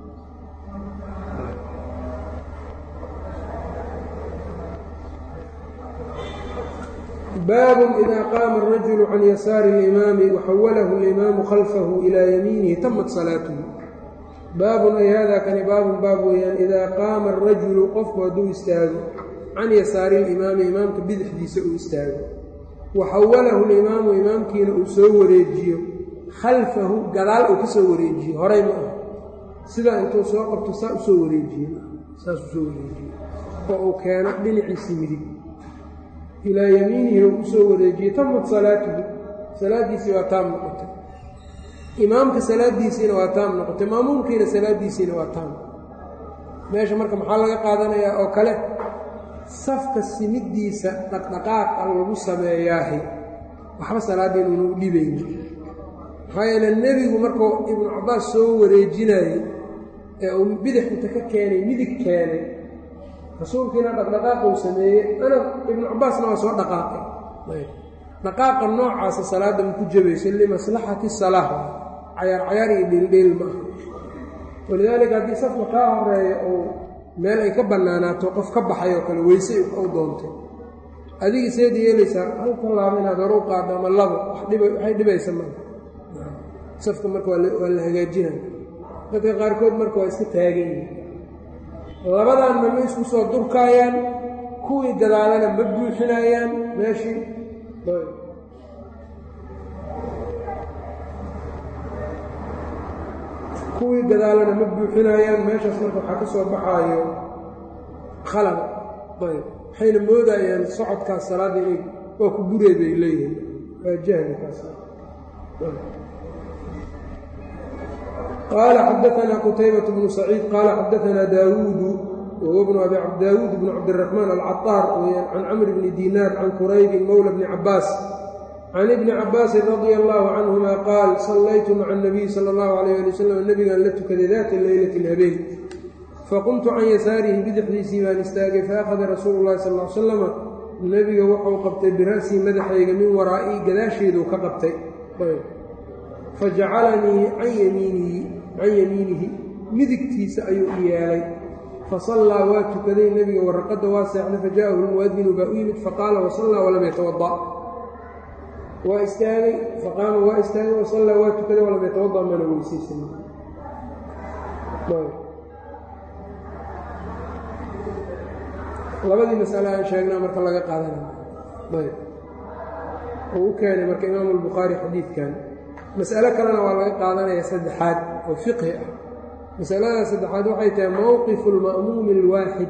[SPEAKER 1] baabun idaa qaama arajulu can yasaari اlimaami waxawalahu اlimaamu khalfahu ilaa yamiinihi tamat salaatuhu baabun ay haadaa kani baabun baab weeyaan idaa qaama arajulu qofku hadduu istaago can yasaari limaami imaamka bidixdiisa uu istaago waxawalahu limaamu imaamkiina uu soo wareejiyo khalfahu gadaal uu ka soo wareejiyo horay ma ah sidaa intuu soo qabto saa u soo wareejiye saas u soo wareejiye oo uu keeno dhinaciisi midig ilaa yamiinihi uu usoo wareejiye tamat salaatuhu salaaddiisii waa taam noqotay imaamka salaaddiisiina waa taam noqotay maamuumkiina salaaddiisiina waa taam meesha marka maxaa laga qaadanayaa oo kale safka simiddiisa dhaqdhaqaaqa lagu sameeyaahi waxba salaaddeen uunu dhibayni maxaa yeele nebigu markuu ibnu cabbaas soo wareejinayey ee uu bidix inta ka keenay midig keenay rasuulkiina dhaqdhaqaaq uu sameeyey ana ibnu cabbaasna waa soo dhaqaaqay dhaqaaqa noocaasa salaadda ma ku jabayso limaslaxati salaa cayaar cayaar iyo dhiildhiil ma aha walidaalika haddii safka kaa horeeya ou meel ay ka bannaanaato qof ka baxay oo kale weyse u doontay adiga seed yeelaysaa hal tallaabo inaad hore u qaaddo ama labo waxay dhibaysa ma safka marka waa la hagaajinaya dadka qaarkood marka waa iska taagan yihin labadanna ma isku soo durkaayaan kuwii gadaalana ma buuxinayaan meeshii kuwii gadaalana ma buuxinayaan meeshaas marka waxaa ka soo baxaayo khalal ayb waxayna moodayaan socodkaas salaadda inay waa ku burey bay leeyihiin waa jahlikaas qaala xadaanaa qutaybaة bnu saciid qaala xadaanaa daawuudu wahuwa bnu abi daawuud bnu cabdiraxmaan alcaطaar weyaan can camr bni dinaar can quraybin mowla bni cabaas can ibni cabaasin radia allahu canhuma qaal sallaytu maca anabiyi sala allahu alayh ali wasalam nebigaan la tukaday daata leylati habeen faqumtu can yasaarihi bidixdiisii baan istaagay faakhada rasuulu llahi sal l salama nebiga wuxuu qabtay bira'sii madaxayga min waraa'ii gadaasheeduu ka qabtay fajacalanii can yamiinihi can yamiinihi midigtiisa ayuu i yeelay fasallaa waa tukaday nebiga waraqadda waa seexday faja'ahu lmu'adinu baa u yimid faqaala wasallaa walam yatawada waa istaagay faqaama waa istaagay wasallaa waa tukaday walam yatawada mana weysaysan labadii masale aan sheegnaa marka laga qaadanayo ayb uu u keenay marka imaamu albukhaari xadiidkan mas'alo kalena waa laga qaadanaya saddexaad oo fiqhi ah masalada saddexaad waxay tahay mowqifu lma'muumi alwaaxid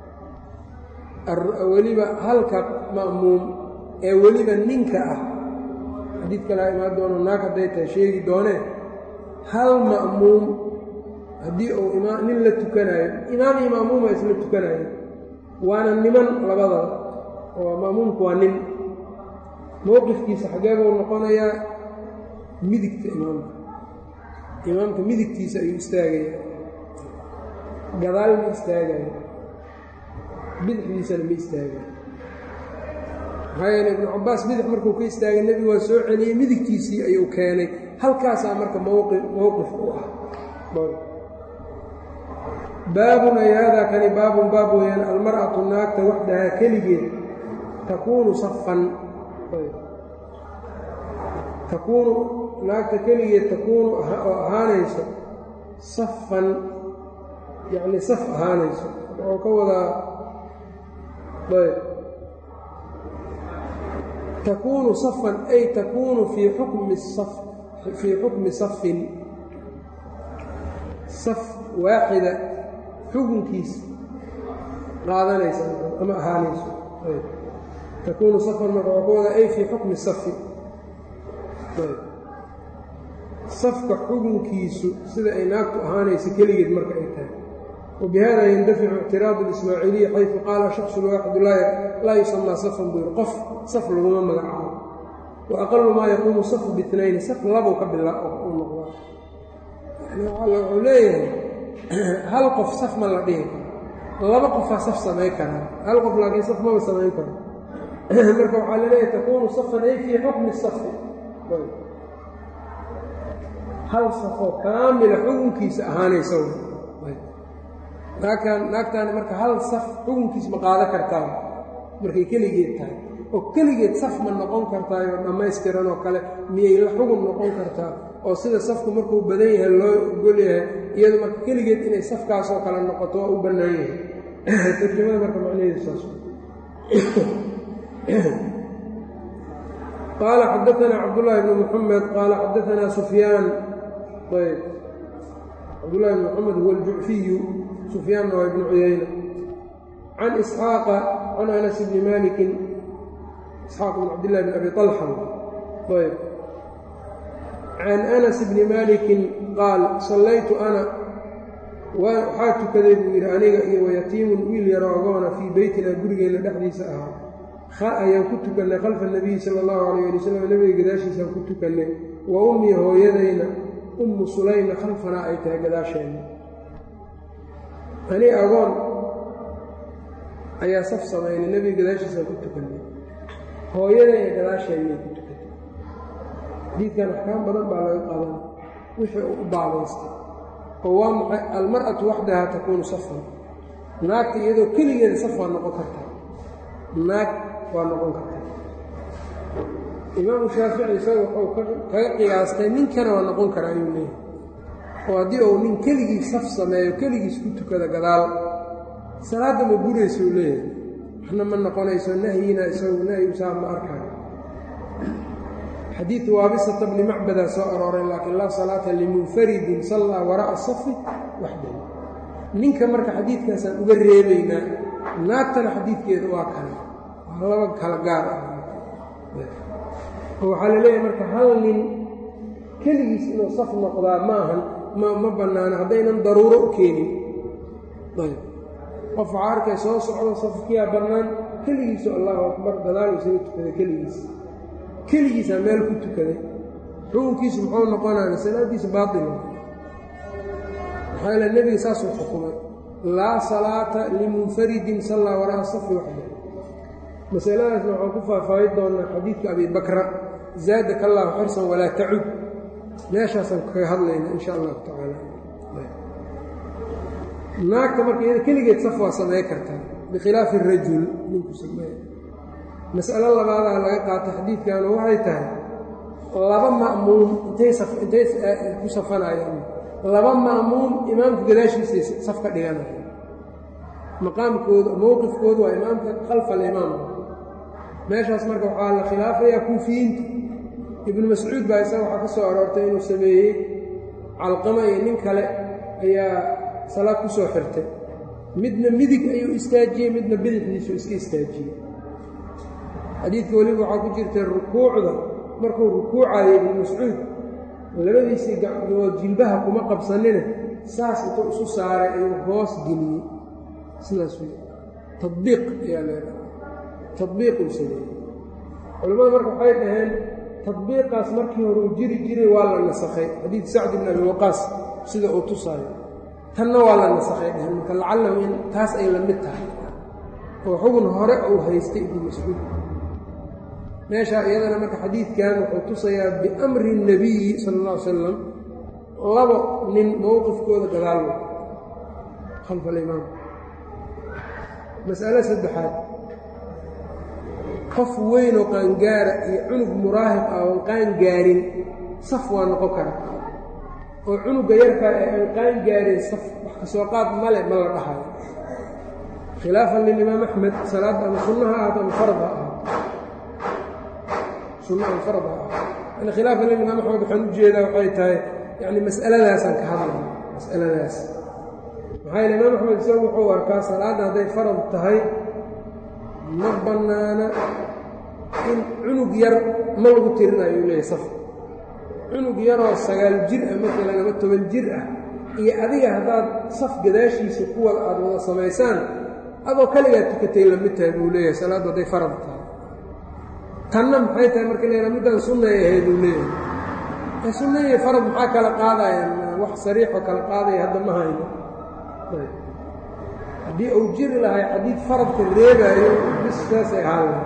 [SPEAKER 1] weliba halka ma'muum ee weliba ninka ah xadiid kalea imaan doono naag hadday tahay sheegi doonee hal ma'muum haddii uu nin la tukanayo imaam iyo ma'muuma isla tukanayo waana niman labadaba oo ma'muumku waa nin mowqifkiisa xagee buu noqonayaa midigta imaamka imaamka midigtiisa ayuu istaagaya gadaal ma istaagaya bidixdiisana ma istaagaya maxaa yeele ibnu cabbaas bidix markuu ka istaagay nebigu waa soo celiyey midigtiisii ayuu keenay halkaasaa marka mowqi mowqif u ah baabun ay haadaa kani baabun baab weeyaan almar'atu naagta waxdahaa keligeed takuunu safan takuunu naagta keligeed takuunu oo ahaanayso safan yacni saf ahaanayso wuxuu ka wadaa ayb takuunu safan ay takuunu fii xukmi saf fii xukmi safin saf waaxida xukunkiisa qaadanaysa ama ahaanayso takuunu safan marka waa ka wadaa ay fii xukmi safi safka xukunkiisu sida ay naagtu ahaanayso keligeed marka ay tahay wabihada yandaficu ictiraadu اlismaaciiliyi xayثu qaala shaksu waaxidu laa yusamaa safan buu yihi qof saf laguma magacaabo wa aqalu maa yaquumu safu biitnayni saf labuu ka bila u noqdaa wuxuu leeyahay hal qof saf ma la dhihi karo laba qofaa saf samayn karaa hal qof laakiin saf maba samayn karo marka waxaa laleeyahay takuunu safan ay fii xukmi safi hal safoo kaamila xukunkiisa ahaanaysa naagtaan naagtaani marka hal saf xukunkiisa ma qaada kartaa markay keligeed tahay oo keligeed saf ma noqon kartaayoo dhammaystiran oo kale miyay la xugun noqon kartaa oo sida safku markuu badan yahay loo ogol yahay iyadu marka keligeed inay safkaasoo kale noqoto waa u bannaan yahay tarjamada marka macnaheedu saas qaala xadaanaa cabdullaahi bnu muxamed qaala xadaanaa sufyaan ayb cabdullahi bn moxamed huwa aljucfiyu sufyaanna waa ibnu cuyayna can isxaaqa can anas bni malikin isxaaq bn cabdillahi bn abi طalxa ayb can anas bni malikin qaal sallaytu ana waxaa tukaday buu yidhi aniga iyo wayatiimun wiil yaroo agoona fii beytina gurigeenna dhexdiisa ahaa ayaan ku tukannay khalfa nabiyi sala allahu calayh ali wasalam nebiga gadaashiisaan ku tukannay wa ummii hooyadayna ummu sulayma khalfanaa ay tahay gadaasheenna ani agoon ayaa saf samaynay nebiga gadaashiisaan ku tukannay hooyada ee gadaasheediyay ku tukatay xadiidkan axkaam badan baa laga qaadan wixii uu u baabaystay oo waa maxay almar'atu waxdaha takuunu safan naagta iyadoo keligeeda saf waa noqon kartaa naag waa noqon kartaa imaamu shaafici isaga wuxuu kaga qiyaastay ninkana waa noqon karaa ayuu leeyahay oo haddii uu nin keligii saf sameeyo keligiis ku tukada gadaal salaadda ma buraysa uu leeyahay waxna ma noqonayso nahyina isagu nahyu saa ma arkaayo xadiidu waabisata bni macbadaa soo arooray laakiin laa salaata limunfaridin sallaa waraa'a safi waxdahu ninka marka xadiidkaasaan uga reebaynaa naagtana xadiidkeeda waa kale waa laba kala gaar ah oo waxaa la leeyahay marka hal nin keligiis inuu saf noqdaa ma ahan ma ma bannaano haddaynan daruuro u keenin ayb qof waxaa arkay soo socdo safkiyaa bannaan keligiisu allahu akbar gadaal isaga tukada keligiis keligiisaa meel ku tukaday xukunkiisu muxuu noqonaana salaaddiisa baatila maxaa yaele nebiga saasuu xukumay laa salaata limunfaridin sallaa waraa'a safi waxda masaladaasna waxaan ku faahfaahin doonaa xadiidka abi bakra zaadaka allahu xirsan walaa tacud meeshaasaan kaga hadlayna in sha allahu tacaala naagta marka iyada keligeed saf waa samey kartaa bikhilaafi arajul ninku sameey mas'alo labaadaa laga qaata xadiidkanu waxay tahay laba ma'muum intay intay ku safanayaan laba ma'muum imaamka gadaashiisay saf ka dhiganaya maqaamkooda mowqifkoodu waa imaamka khalfa alimaam meeshaas marka waxaa la khilaafayaa kuufiyiinta ibnu mascuud baa isaga waxaa ka soo aroortay inuu sameeyey calqama iyo nin kale ayaa salaad ku soo xirtay midna midig ayuu istaajiyey midna bidixdiisuu iska istaajiyey xadiidka weliba waxaa ku jirtay rukuucda markuu rukuucayo ibnu mascuud labadiisii gacdood jilbaha kuma qabsanina saas intuu isu saaray ayuu hoos geliyey sidaas wey tadbiiq ayaa leedahay tadbiiquu sameeyey culimmada marka waxay dhaheen tadbiiqaas markii hore uu jiri jiray waa la nasakhay xadiid sacd ibn abi waqaas sida uu tusaayo tanna waa la nasakhay dheheen marka lacalahu in taas ay la mid tahay oo xugun hore uu haystay ibnu mascuud meeshaa iyadana marka xadiidkan wuxuu tusayaa biamri الnabiyi sala اlla ly salam labo nin mowqifkooda gadaal khalfa alimaam mas'alo saddexaad qof weynoo qaangaara iyo cunug muraahiq ah oon qaangaarin saf waa noqon kara oo cunugga yarkaa ee aan qaangaarin saf wax ka soo qaad male ma la dhahayo khilaafan lilimaam axmed salaadda ama sunnaha ahaato ama farad ha ahaato sunna ama farad ha ahaato yani khilaafan lilimaam axmed waxaan u jeedaa waxay tahay yani mas'aladaasaan ka hadlaya mas'aladaas maxaa yele imaam axmed isagu wuxuu arkaa salaadda hadday farad tahay ma bannaana in cunug yar ma lagu tirinayo u leeyahy saf cunug yaroo sagaal jir ah maalan ama toban jir ah iyo adiga haddaad saf gadaashiisa kuwada aada wada samaysaan adoo kaligaa tukatay lamid tahay buu leeyahay salaaddu hadday farad tahay tanna maxay tahay marka leeyahay middaan sunnay ahayd uu leeyahay sunna iyo farad maxaa kala qaadayaan wax sariixoo kala qaadaya hadda ma hayno haddii uu jiri lahay xadiid faradka reebaayo bis saasay ahaan lahay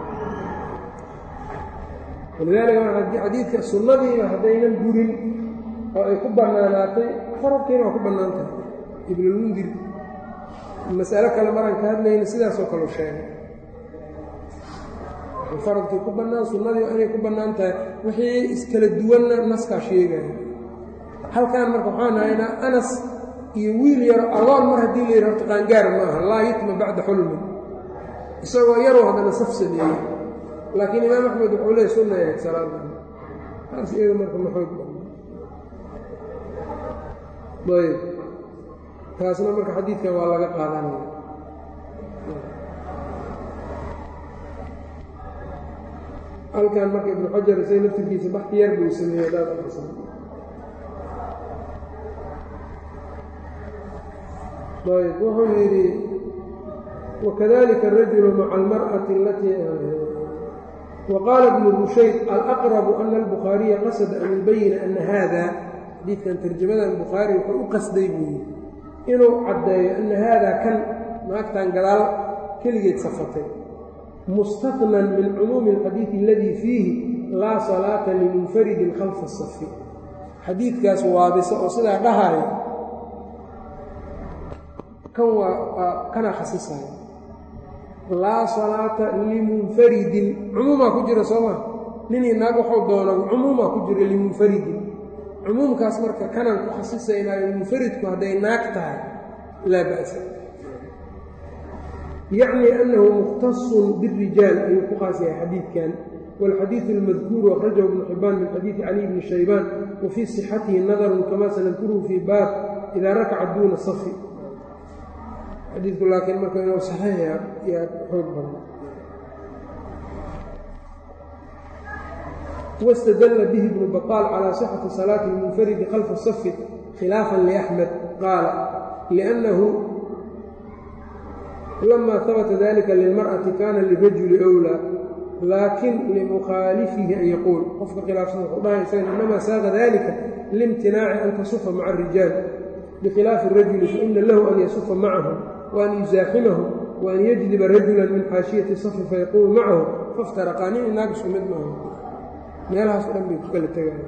[SPEAKER 1] walidaalika mar xadiidka sunnadiiba haddaynan gurin oo ay ku bannaanaatay faradkiina waa ku bannaan tahay ibnulmundir mas'alo kale maraan ka hadlayna sidaasoo kale u sheegay faradkii ku bannaan sunnadii inay ku bannaan tahay wixii iskala duwanna naskaa sheegaya halkaan marka waxaan haynaa anas iyo wiil yaro agoon mar haddii la yidhi horta qaangaar maaha laa yutma bacda xulmin isagoo yaroo haddana saf sameeyey laakiin imaam axmed wuxuu leey sunna ahayd salaada taas iyada marka ma xoog ayb taasna marka xadiidkan waa laga qaadanaya halkan marka ibnu xajar isaga laftirkiisa baxti yar buu sameeyey hadaad aqrisan ayb wuxuu yidhi wakadalika الrajulu maca almarأaةi alatii waqaala ibnu rushayd alaqrabu ana albukhaariya qasada an yubayina ana hada xadiidkan tarjamadan bukhaari wuxuu u qasday buu yidhi inuu caddeeyo ana haadaa kan naagtan gadaal keligeed safatay mustaثnan min cumuumi اlxadiidi aladii fiihi laa salaata limunfaridin khalfa safi xadiidkaas waabisa oo sidaa dhahaya kan waa kanaa khasisaya laa salaata limunfaridin cumuumaa ku jira soo maa ninii naag waxuu doono cumuumaa ku jira limunfaridin cumuumkaas marka kanaan ku khasisaynaayo munfaridku hadday naag tahay laa ba'sa yacni annahu mukhtasun birijaal ayuu ku khaas yahay xadiidkan wاlxadiiثu اlmadkuuru akhrajahu ibnu xibaan min xadiidi cali bni shaybaan wa fii صixatihi nadarun kama sanadkuruhu fii baab idaa rakaca duuna safi xadiidku laakiin marka inuu saxiixya yaa xoog badan wاstadla bihi ibnu baطaal calى صixati salaati اlmunfaridi khalfa safi khilaafan liaxmed qaala liأnnahu lama habata dalika lilmarأati kana lirajuli أwlى laakin limukhaalifihi an yaquul qofka khilaafsan wuxuu dhahay isaga inamaa saaqa dalika liimtinaaci an tasufa maca الrijaal bikhilaafi الrajuli faina lahu an yasufa macahu وan yuzaaximahu وan yajdiba rajula min xaashiyati safi fayaquumu macahu faftaraqaa nin inaag isku mid maaha meelahaas o dhan bay ku kala tegaya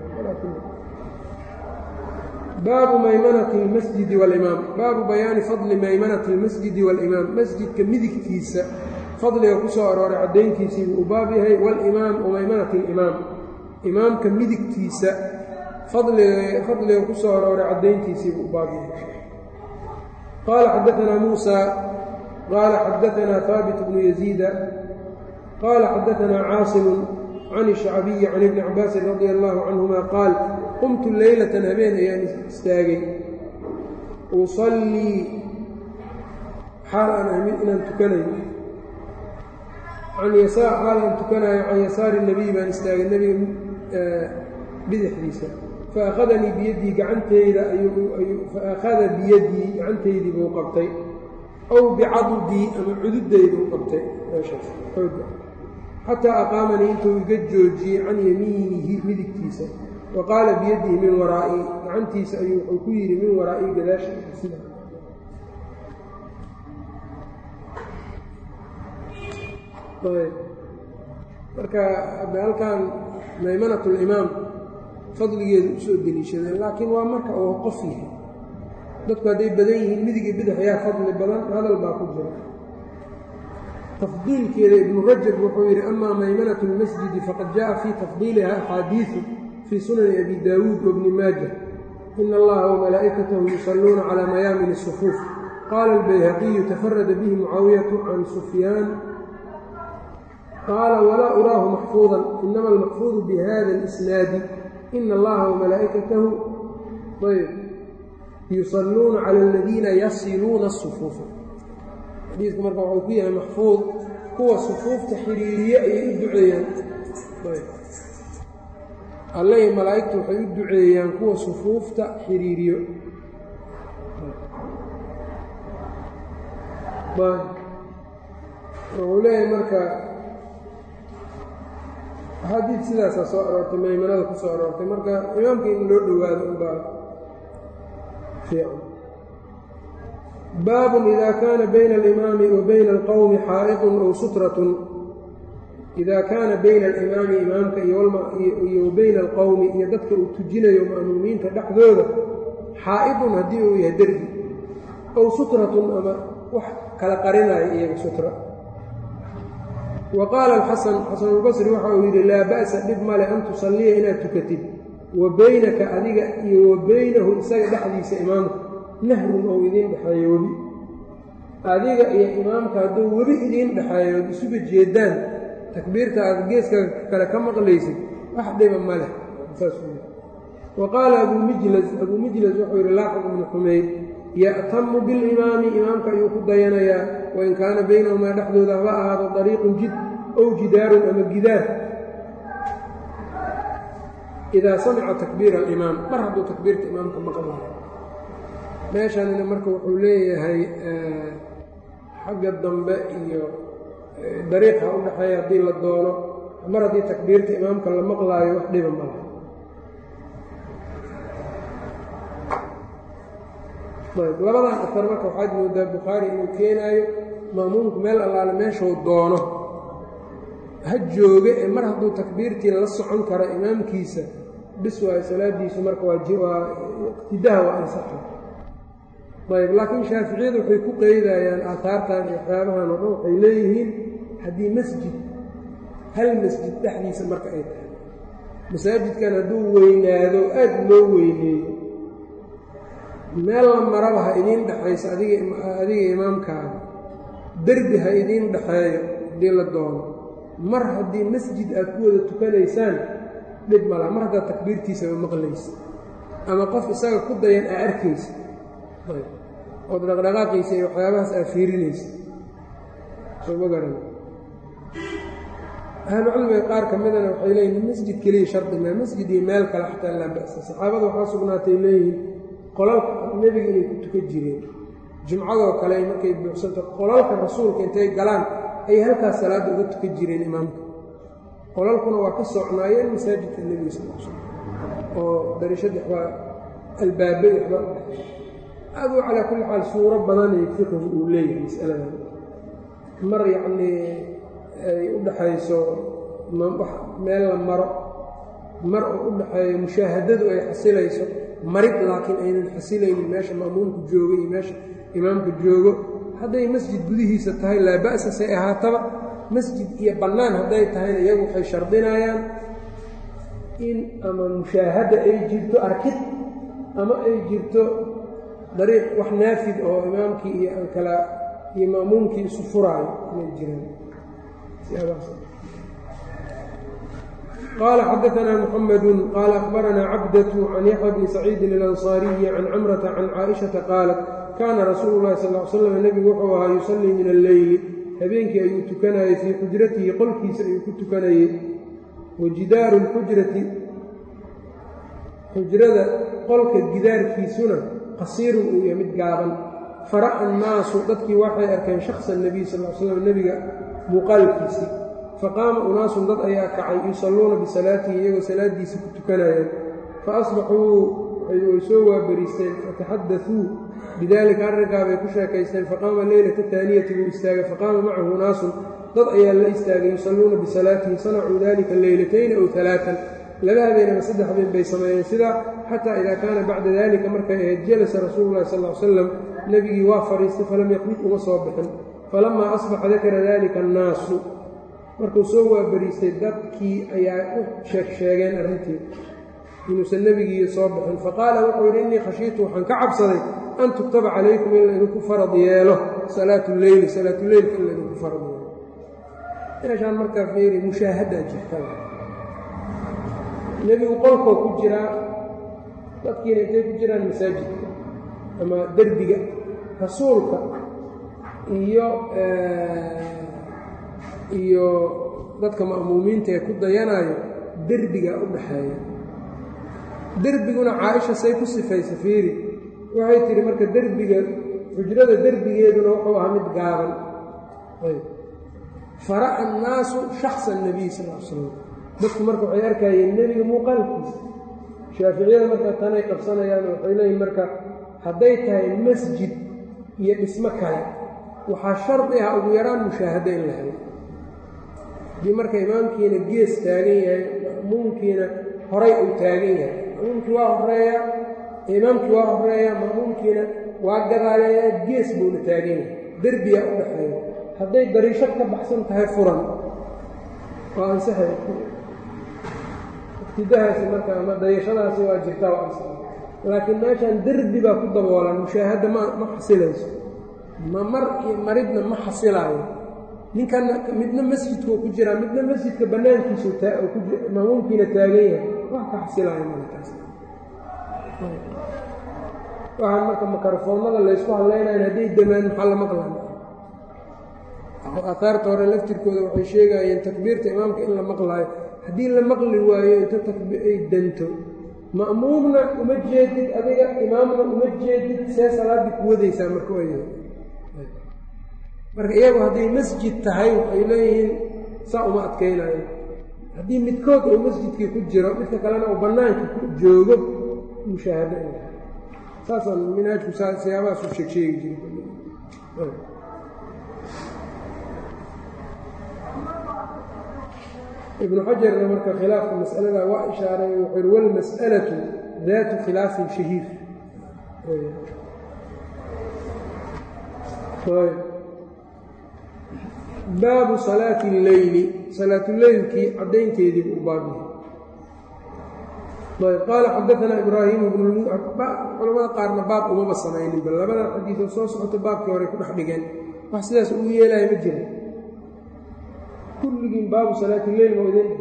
[SPEAKER 1] baabu maymanati اlmasjidi wاlimaam baabu bayaani fadli maymanati اlmasjidi wاlimaam masjidka midigtiisa fadliga ku soo arooray caddayntiisiibuu u baab yahay walimaam wamaymanati اlimaam imaamka midigtiisa fadliga ku soo arooray caddayntiisiibuu u baab yahay qaala xadaanaa muusa qaala xadaanaa haabit bnu yaziida qaala xadaanaa caasimu can الshacbiyi can ibni cabaasin radi allahu canhuma qaal qumtu leylatan habeen ayaan istaagay usallii xaal aan amin inaan tukanayo can yasaar xaal aan tukanayo can yasaari nabiy baan istaagay nebiga bidixdiisa faakhadanii biyaddii gacanteyda faakhada biyadii gacantaydii buu qabtay aw bicadudii ama cududayduu qabtay meeshaas xooga xataa aqaamanii intuu iga joojiyey can yamiinihi midigtiisa wa qaala biyadihi min waraa'ii gacantiisa ayuu wuxuu ku yidhi min waraa'ii gadaashiisa sida marka hadda halkan maymanat limaam fadligeedu usoo deliishadeen laakiin waa marka uu qof yahay dadku hadday badan yihiin midigii bidix ayaa fadli badan hadal baa ku jira tafdiilkeeda ibnu rajab wuxuu yidhi amaa maymanatu اlmasjidi faqad jaءa fii tafdiiliha axaadiiثu fii sunani abi daawuud wabni maaja ina allaha wamalaa'ikatahu yusalluuna calى mayaamin الصufuuf qaala اlbayhaqiyu tafarada bihi mucaawiyatu can sufyaan qaala walaa uraahu maxfuudan inama almaxfuudu bihada اlisnaadi ina allaha wamalaa'ikatahu ayb yusalluuna cala aladiina yasiluuna الصufuufa xadiidku marka waxuu ku yahay maxfuud kuwa sufuufta xiriiriye ayay u duceeyaan alle iyo malaa'igtu waxay u duceeyaan kuwa sufuufta xiriiriyo wuxuu leeyahay marka axaadiid sidaasaa soo aroortay maymanada ku soo aroortay marka imaamka in loo dhowaado unbaa fiican baabun ida kaana bayna alimaami wa bayna alqowmi xaa'iqun ow sutratun idaa kaana bayna alimaami imaamka iyo wa bayna alqowmi iyo dadka uu tujinayo ma'muumiinta dhexdooda xaa'idun haddii uu yahay dergi ow sutratun ama wax kala qarinayo iyaga sutra wa qaala alxasan xasanulbasri waxa uu yidhi laa ba'sa dhib male an tusalliya inaad tukatid wa baynaka adiga iyo wa baynahu isaga dhexdiisa imaamka nahrun ou idiin dhexeeyo webi adiga iyo imaamka hadduu webi idiin dhexeeyo ood isuga jeedaan takbiirta aad geeska kale ka maqlaysid wax dhiba ma leh saas wa qaala abuu mijlas abuu mijlas wuxuu yidhi laaxiq ibnu xumayd ya'tamu bilimaami imaamka ayuu ku dayanayaa wain kaana baynahumaa dhexdooda haba ahaado dariiqun jid ow jidaarun ama gidaar idaa samica takbiira alimaam mar hadduu takbiirta imaamka maqlayo meeshanina marka wuxuu leeyahay xagga dambe iyo dariiqa u dhexeeya haddii la doono mar haddii takbiirta imaamka la maqlaayo wax dhiba mala ayb labadan afar marka waxaad moodaa bukhaari inuu keenaayo ma'muumku meel allaale meeshuu doono ha jooga ee mar hadduu takbiirtii la socon karo imaamkiisa bis waayo salaadiisu marka waa iqtidaha waa ansaxa ayb laakiin shaaficiyadu waxay ku qeydayaan aataartan iyo waxyaabahan oo dhan waxay leeyihiin haddii masjid hal masjid dhexdiisa marka ay tahay masaajidkan hadduu weynaado aad loo weyneeyo meel la maraba ha idiin dhexayso adiga imaamkaaga derbi ha idiin dhexeeyo haddii la doono mar haddii masjid aad ku wada tukanaysaan dhib malaha mar haddaad takbiirtiisaba maqlaysa ama qof isaga ku dayan aa arkaysa ood dhaqdhaqaaqiisa iyo waxyaabahaas aa fiirinaysa soo ma garan ahlucilmiga qaar ka midana waxay leeyihin masjid keliya shardi maa masjid iyo meel kale xataa laa ba'sa saxaabada waxaa sugnaatay leeyihiin qolalka nebiga inay ku tukan jireen jumcadoo kale markay buuxsanto qolalka rasuulka intay galaan ayay halkaas salaadda uga tukan jireen imaamka qolalkuna waa ka socnaayeen masaajidka nebiga sal sl oo darishadii waxbaa albaabay waxbaa u dhexay aduu calaa kulli xaal suuro badanay fiqigu uu leeyahay masaladan mar yacnii ay u dhaxayso meel la maro mar oo u dhaxeeyo mushaahadadu ay xasilayso marid laakiin aynan xasilaynin meesha ma'muumku joogo iyo meesha imaamka joogo hadday masjid gudihiisa tahay laa ba'sa say ahaataba masjid iyo bannaan hadday tahayna iyagu waxay shardinayaan in ama mushaahada ay jirto arkid ama ay jirto dariiq wax naafid oo imaamkii iyo aan kala iyo ma'muumkii isu furaayo inay jiraan qال xdثna محمد qال أخبرnا cبدة عن يحيى بن سعيid الأنصاaري عن cمرة عن cائشhaةa qاaلت kاna رasuul الlahi صلى اه عل sلم nebigu wuxuu ahaa يuصلii min الleyli habeenkii ayuu tukanayey fii xujratihi qolkiisa ayuu ku tukanayey wajidaaru الxujrati xujrada qolka gidaarkiisuna qasiirun uu yahay mid gaaban fara'a الnaasu dadkii waxay arkeen شhخصa النabiy sal ل slam nebiga muuqaalkiisii faqaama unaasun dad ayaa kacay yusalluuna bisalaatihi iyagoo salaadiisa ku tukanayeen faasbaxuu way soo waabariisteen fataxadaثuu bidaalika arrinkaa bay ku sheekaysteen faqaama leylata taaniyati buu istaagay faqaama macahu unaasun dad ayaa la istaagay yusalluuna bisalaatihi sanacuu dalika leylatayni aw alaaan laba habeen ama saddex habeen bay sameeyeen sidaa xataa idaa kaana bacda dalika markay ahayd jalasa rasuulu lahi sal l slam nebigii waa fadhiistay falam yaqrib uma soo bixin falamaa asbaxa dakara dalika annaasu markuu soo waabariistay dadkii ayaa u sheeg sheegeen arrintii inuusan nebigii soo bixin faqaala wuxuu yidhi innii khashiitu waxaan ka cabsaday an tuktaba calaykum in laydinku farad yeelo salaatu leyli salaatuleylka in laydinku farad yeelo meeshaan markaa fiiri mushaahadaa jirta nebigu qolkoo ku jiraa dadkiina intay ku jiraan masaajidka ama derbiga rasuulka iyo iyo dadka ma'muumiinta ee ku dayanayo derbigaa u dhaxeeya derbiguna caaisha say ku sifaysa fiiri waxay tidhi marka derbiga xujrada derbigeeduna wuxuu ahaa mid gaaban fara'a annaasu shaksa nebiy sal l slam dadku marka waxay arkayeen nebiga muuqaalkiisa shaaficiyada marka tanay qabsanayaan waxay leeyihin marka hadday tahay masjid iyo dhismo kale waxaa shardi ah ugu yaraan mushaahado in la helo haddii marka imaamkiina gees taagan yahay ma'muumkiina horay uu taagan yahay ma'muumkii waa horeeya imaamkii waa horeeya ma'muumkiina waa gadaaleeya gees buuna taagan yahay derbiyaa u dhaxeeya hadday dariishad ka baxsan tahay furan waa ansaxay ibtidahaasi marka ama dayashadaasi waa jirtaa waa ansaxay laakiin meeshaan derbi baa ku daboolan mushaahadda ma ma xasilayso ma mar iyo maridna ma xasilaayo ninkanna midna masjidkuu ku jiraa midna masjidka bannaankiisu maamuumkiina taagan yahay wax ka xasilaayo malakaas waxaan marka makarofoonnada laysku hadlaynayan hadday damaan maxaa la maqlaya aahaarta hore laftirkooda waxay sheegayeen takbiirta imaamka in la maqlaayo haddii la maqli waayo inta ay danto ma'muumna uma jeedid adiga imaamna uma jeedid see salaaddii ku wadaysaa marka wayahay marka iyagu hadday masjid tahay waxay leeyihiin saa uma adkaynayo haddii midkood uu masjidkii ku jiro midka kalena uu bannaanka ku joogo mushaahado in laha saasaan minaajku siyaabahaas u sheeg sheegi jiray ibnu xajarna marka khilaafka mas'alada waa ishaaray wuxuu yhi walmas'alatu daatu khilaafin shahiir baabu salaati اlleyli salaatuleylkii caddaynteediibu u baabyahay ayb qaala xadaanaa ibraahiim bnu culamada qaarna baab umaba samaynin bal labada xadiidoo soo socoto baabkii hore ku dhex dhigeen wax sidaas ugu yeelaya ma jira kulligiin baabu salaati leyl ma idin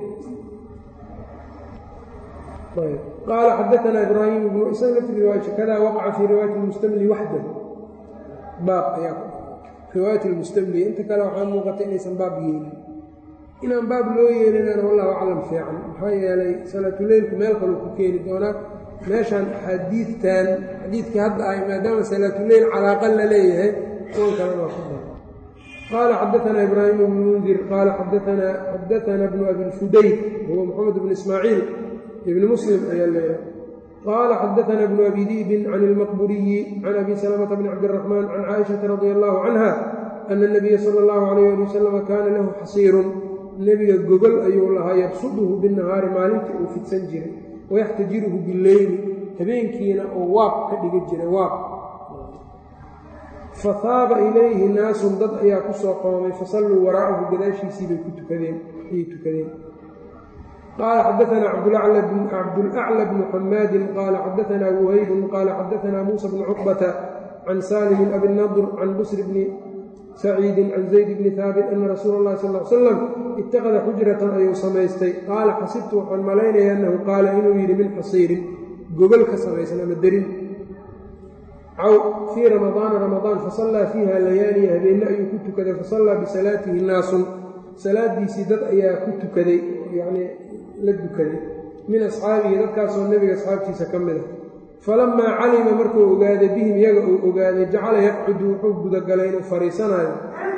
[SPEAKER 1] ayb qaala xadaanaa ibraahim bnu isaga lafti riwaaya kadaa waqaca fii riwaayati lmustamli waxdahu baab ayaa riwaayat lmustamli inta kale waxaa muuqata inaysan baab yeelin inaan baab loo yeelinana wallahu aclam fiican maxaa yeelay salaatuleylku meel kaleu ku keeni doonaa meeshaan axaadiidtan xadiidkii hadda ahay maadaama salaatuleyl calaaqa la leeyahay kuwan kalena waa ku dar qaala xadaanaa ibraahim bnu mundir qaala xadaana bnu abilfudayd huwa moxamed bnu ismaaciil ibni muslim ayaa leeyahay qaala xadaana bnu abi diibin can ilmaqburiyi can abi salamata bni cabdiraxmaan can caaishata radia allahu canha ana nabiya sala allahu calayh ali wasalama kaana lahu xasiirun nebiga gogol ayuu lahaa yabsuduhu binnahaari maalintii uu fidsan jiray wayaxtajiruhu bileyli habeenkiina oo waab ka dhiga jiray waab fa haaba ilayhi naasun dad ayaa ku soo qoomay fasalluu waraa'ahu gadaashiisii bay ku tukadeen ayay tukadeen qaala xadaanaa cabdulacla bnu xamaadin qaala xadaanaa wuhaybun qaala xadaanaa muusa bnu cuqbata can saalimin abinadr can busri bni saciidin can zayd bni haabit ana rasuula اllahi sal l slam ittakhada xujratan ayuu samaystay qaala xasibtu waxaan malaynaya annahu qaala inuu yidhi min xasiirin gogol ka samaysan ama derin caw fii ramadaana ramadaan fasallaa fiiha layaaliya habeenna ayuu ku tukaday fasallaa bisalaatihi naasun salaadiisii dad ayaa ku tukaday yacnii la dukaday min asxaabihi dadkaasoo nebiga asxaabtiisa ka mid a falamaa calima markuu ogaaday bihim iyaga uu ogaaday jacala yaqcudu wuxuu gudagalay inuu fariisanayo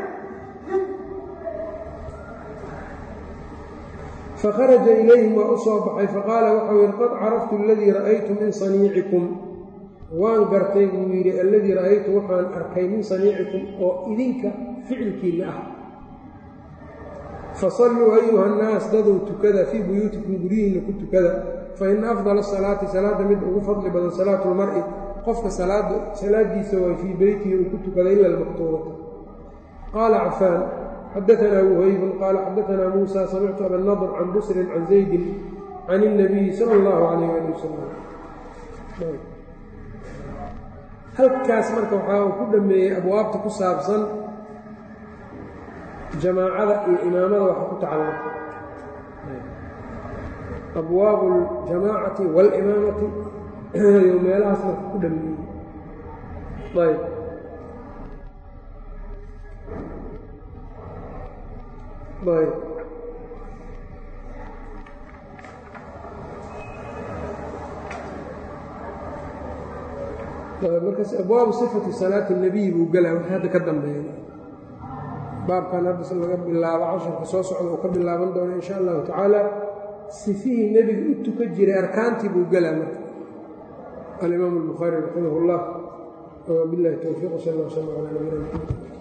[SPEAKER 1] fakharaja ilayhim waa u soo baxay faqaala waxau yidhi qad caraftu aladii ra'aytu min saniicikum waan gartay buu yidhi alladii ra'aytu waxaan arkay min saniicikum oo idinka ficilkiinna ah fasalluu ayuha nnaas dadow tukada fii buyuutikum guryihiinna ku tukada fa ina afdala asalaati salaadda mid ugu fadli badan salaatu lmar'i qofka salaadiisa waay fii beytihi uu ku tukada ila almaktuubata qaala cafaan xadaanaa wuhaybun qaala xadaanaa muusa samictu abanadr can busrin can zaydin can اnabiyi sala اllahu calayh ali wasalam halkaas marka waxaa uu ku dhameeyey abwaabta ku saabsan jamaacada iyo imaamada waxa ku tacalluqa abwaabu اljamaacati waalimaamati iyo meelahaas marka ku dhameeyey ayb ayb markaas abwaabu sifati salaati اnabiy buu gelaa wax hadda ka dambeeya baabkan hadda laga bilaabo casharka soo socda uu ka bilaaban doono in sha allahu tacaala sifihii nebiga u tuka jiray arkaantii buu gelaa marka alimaam الbukhaari raximah اllah wbilahi towfiiq sal ll sl ala nabina mxamed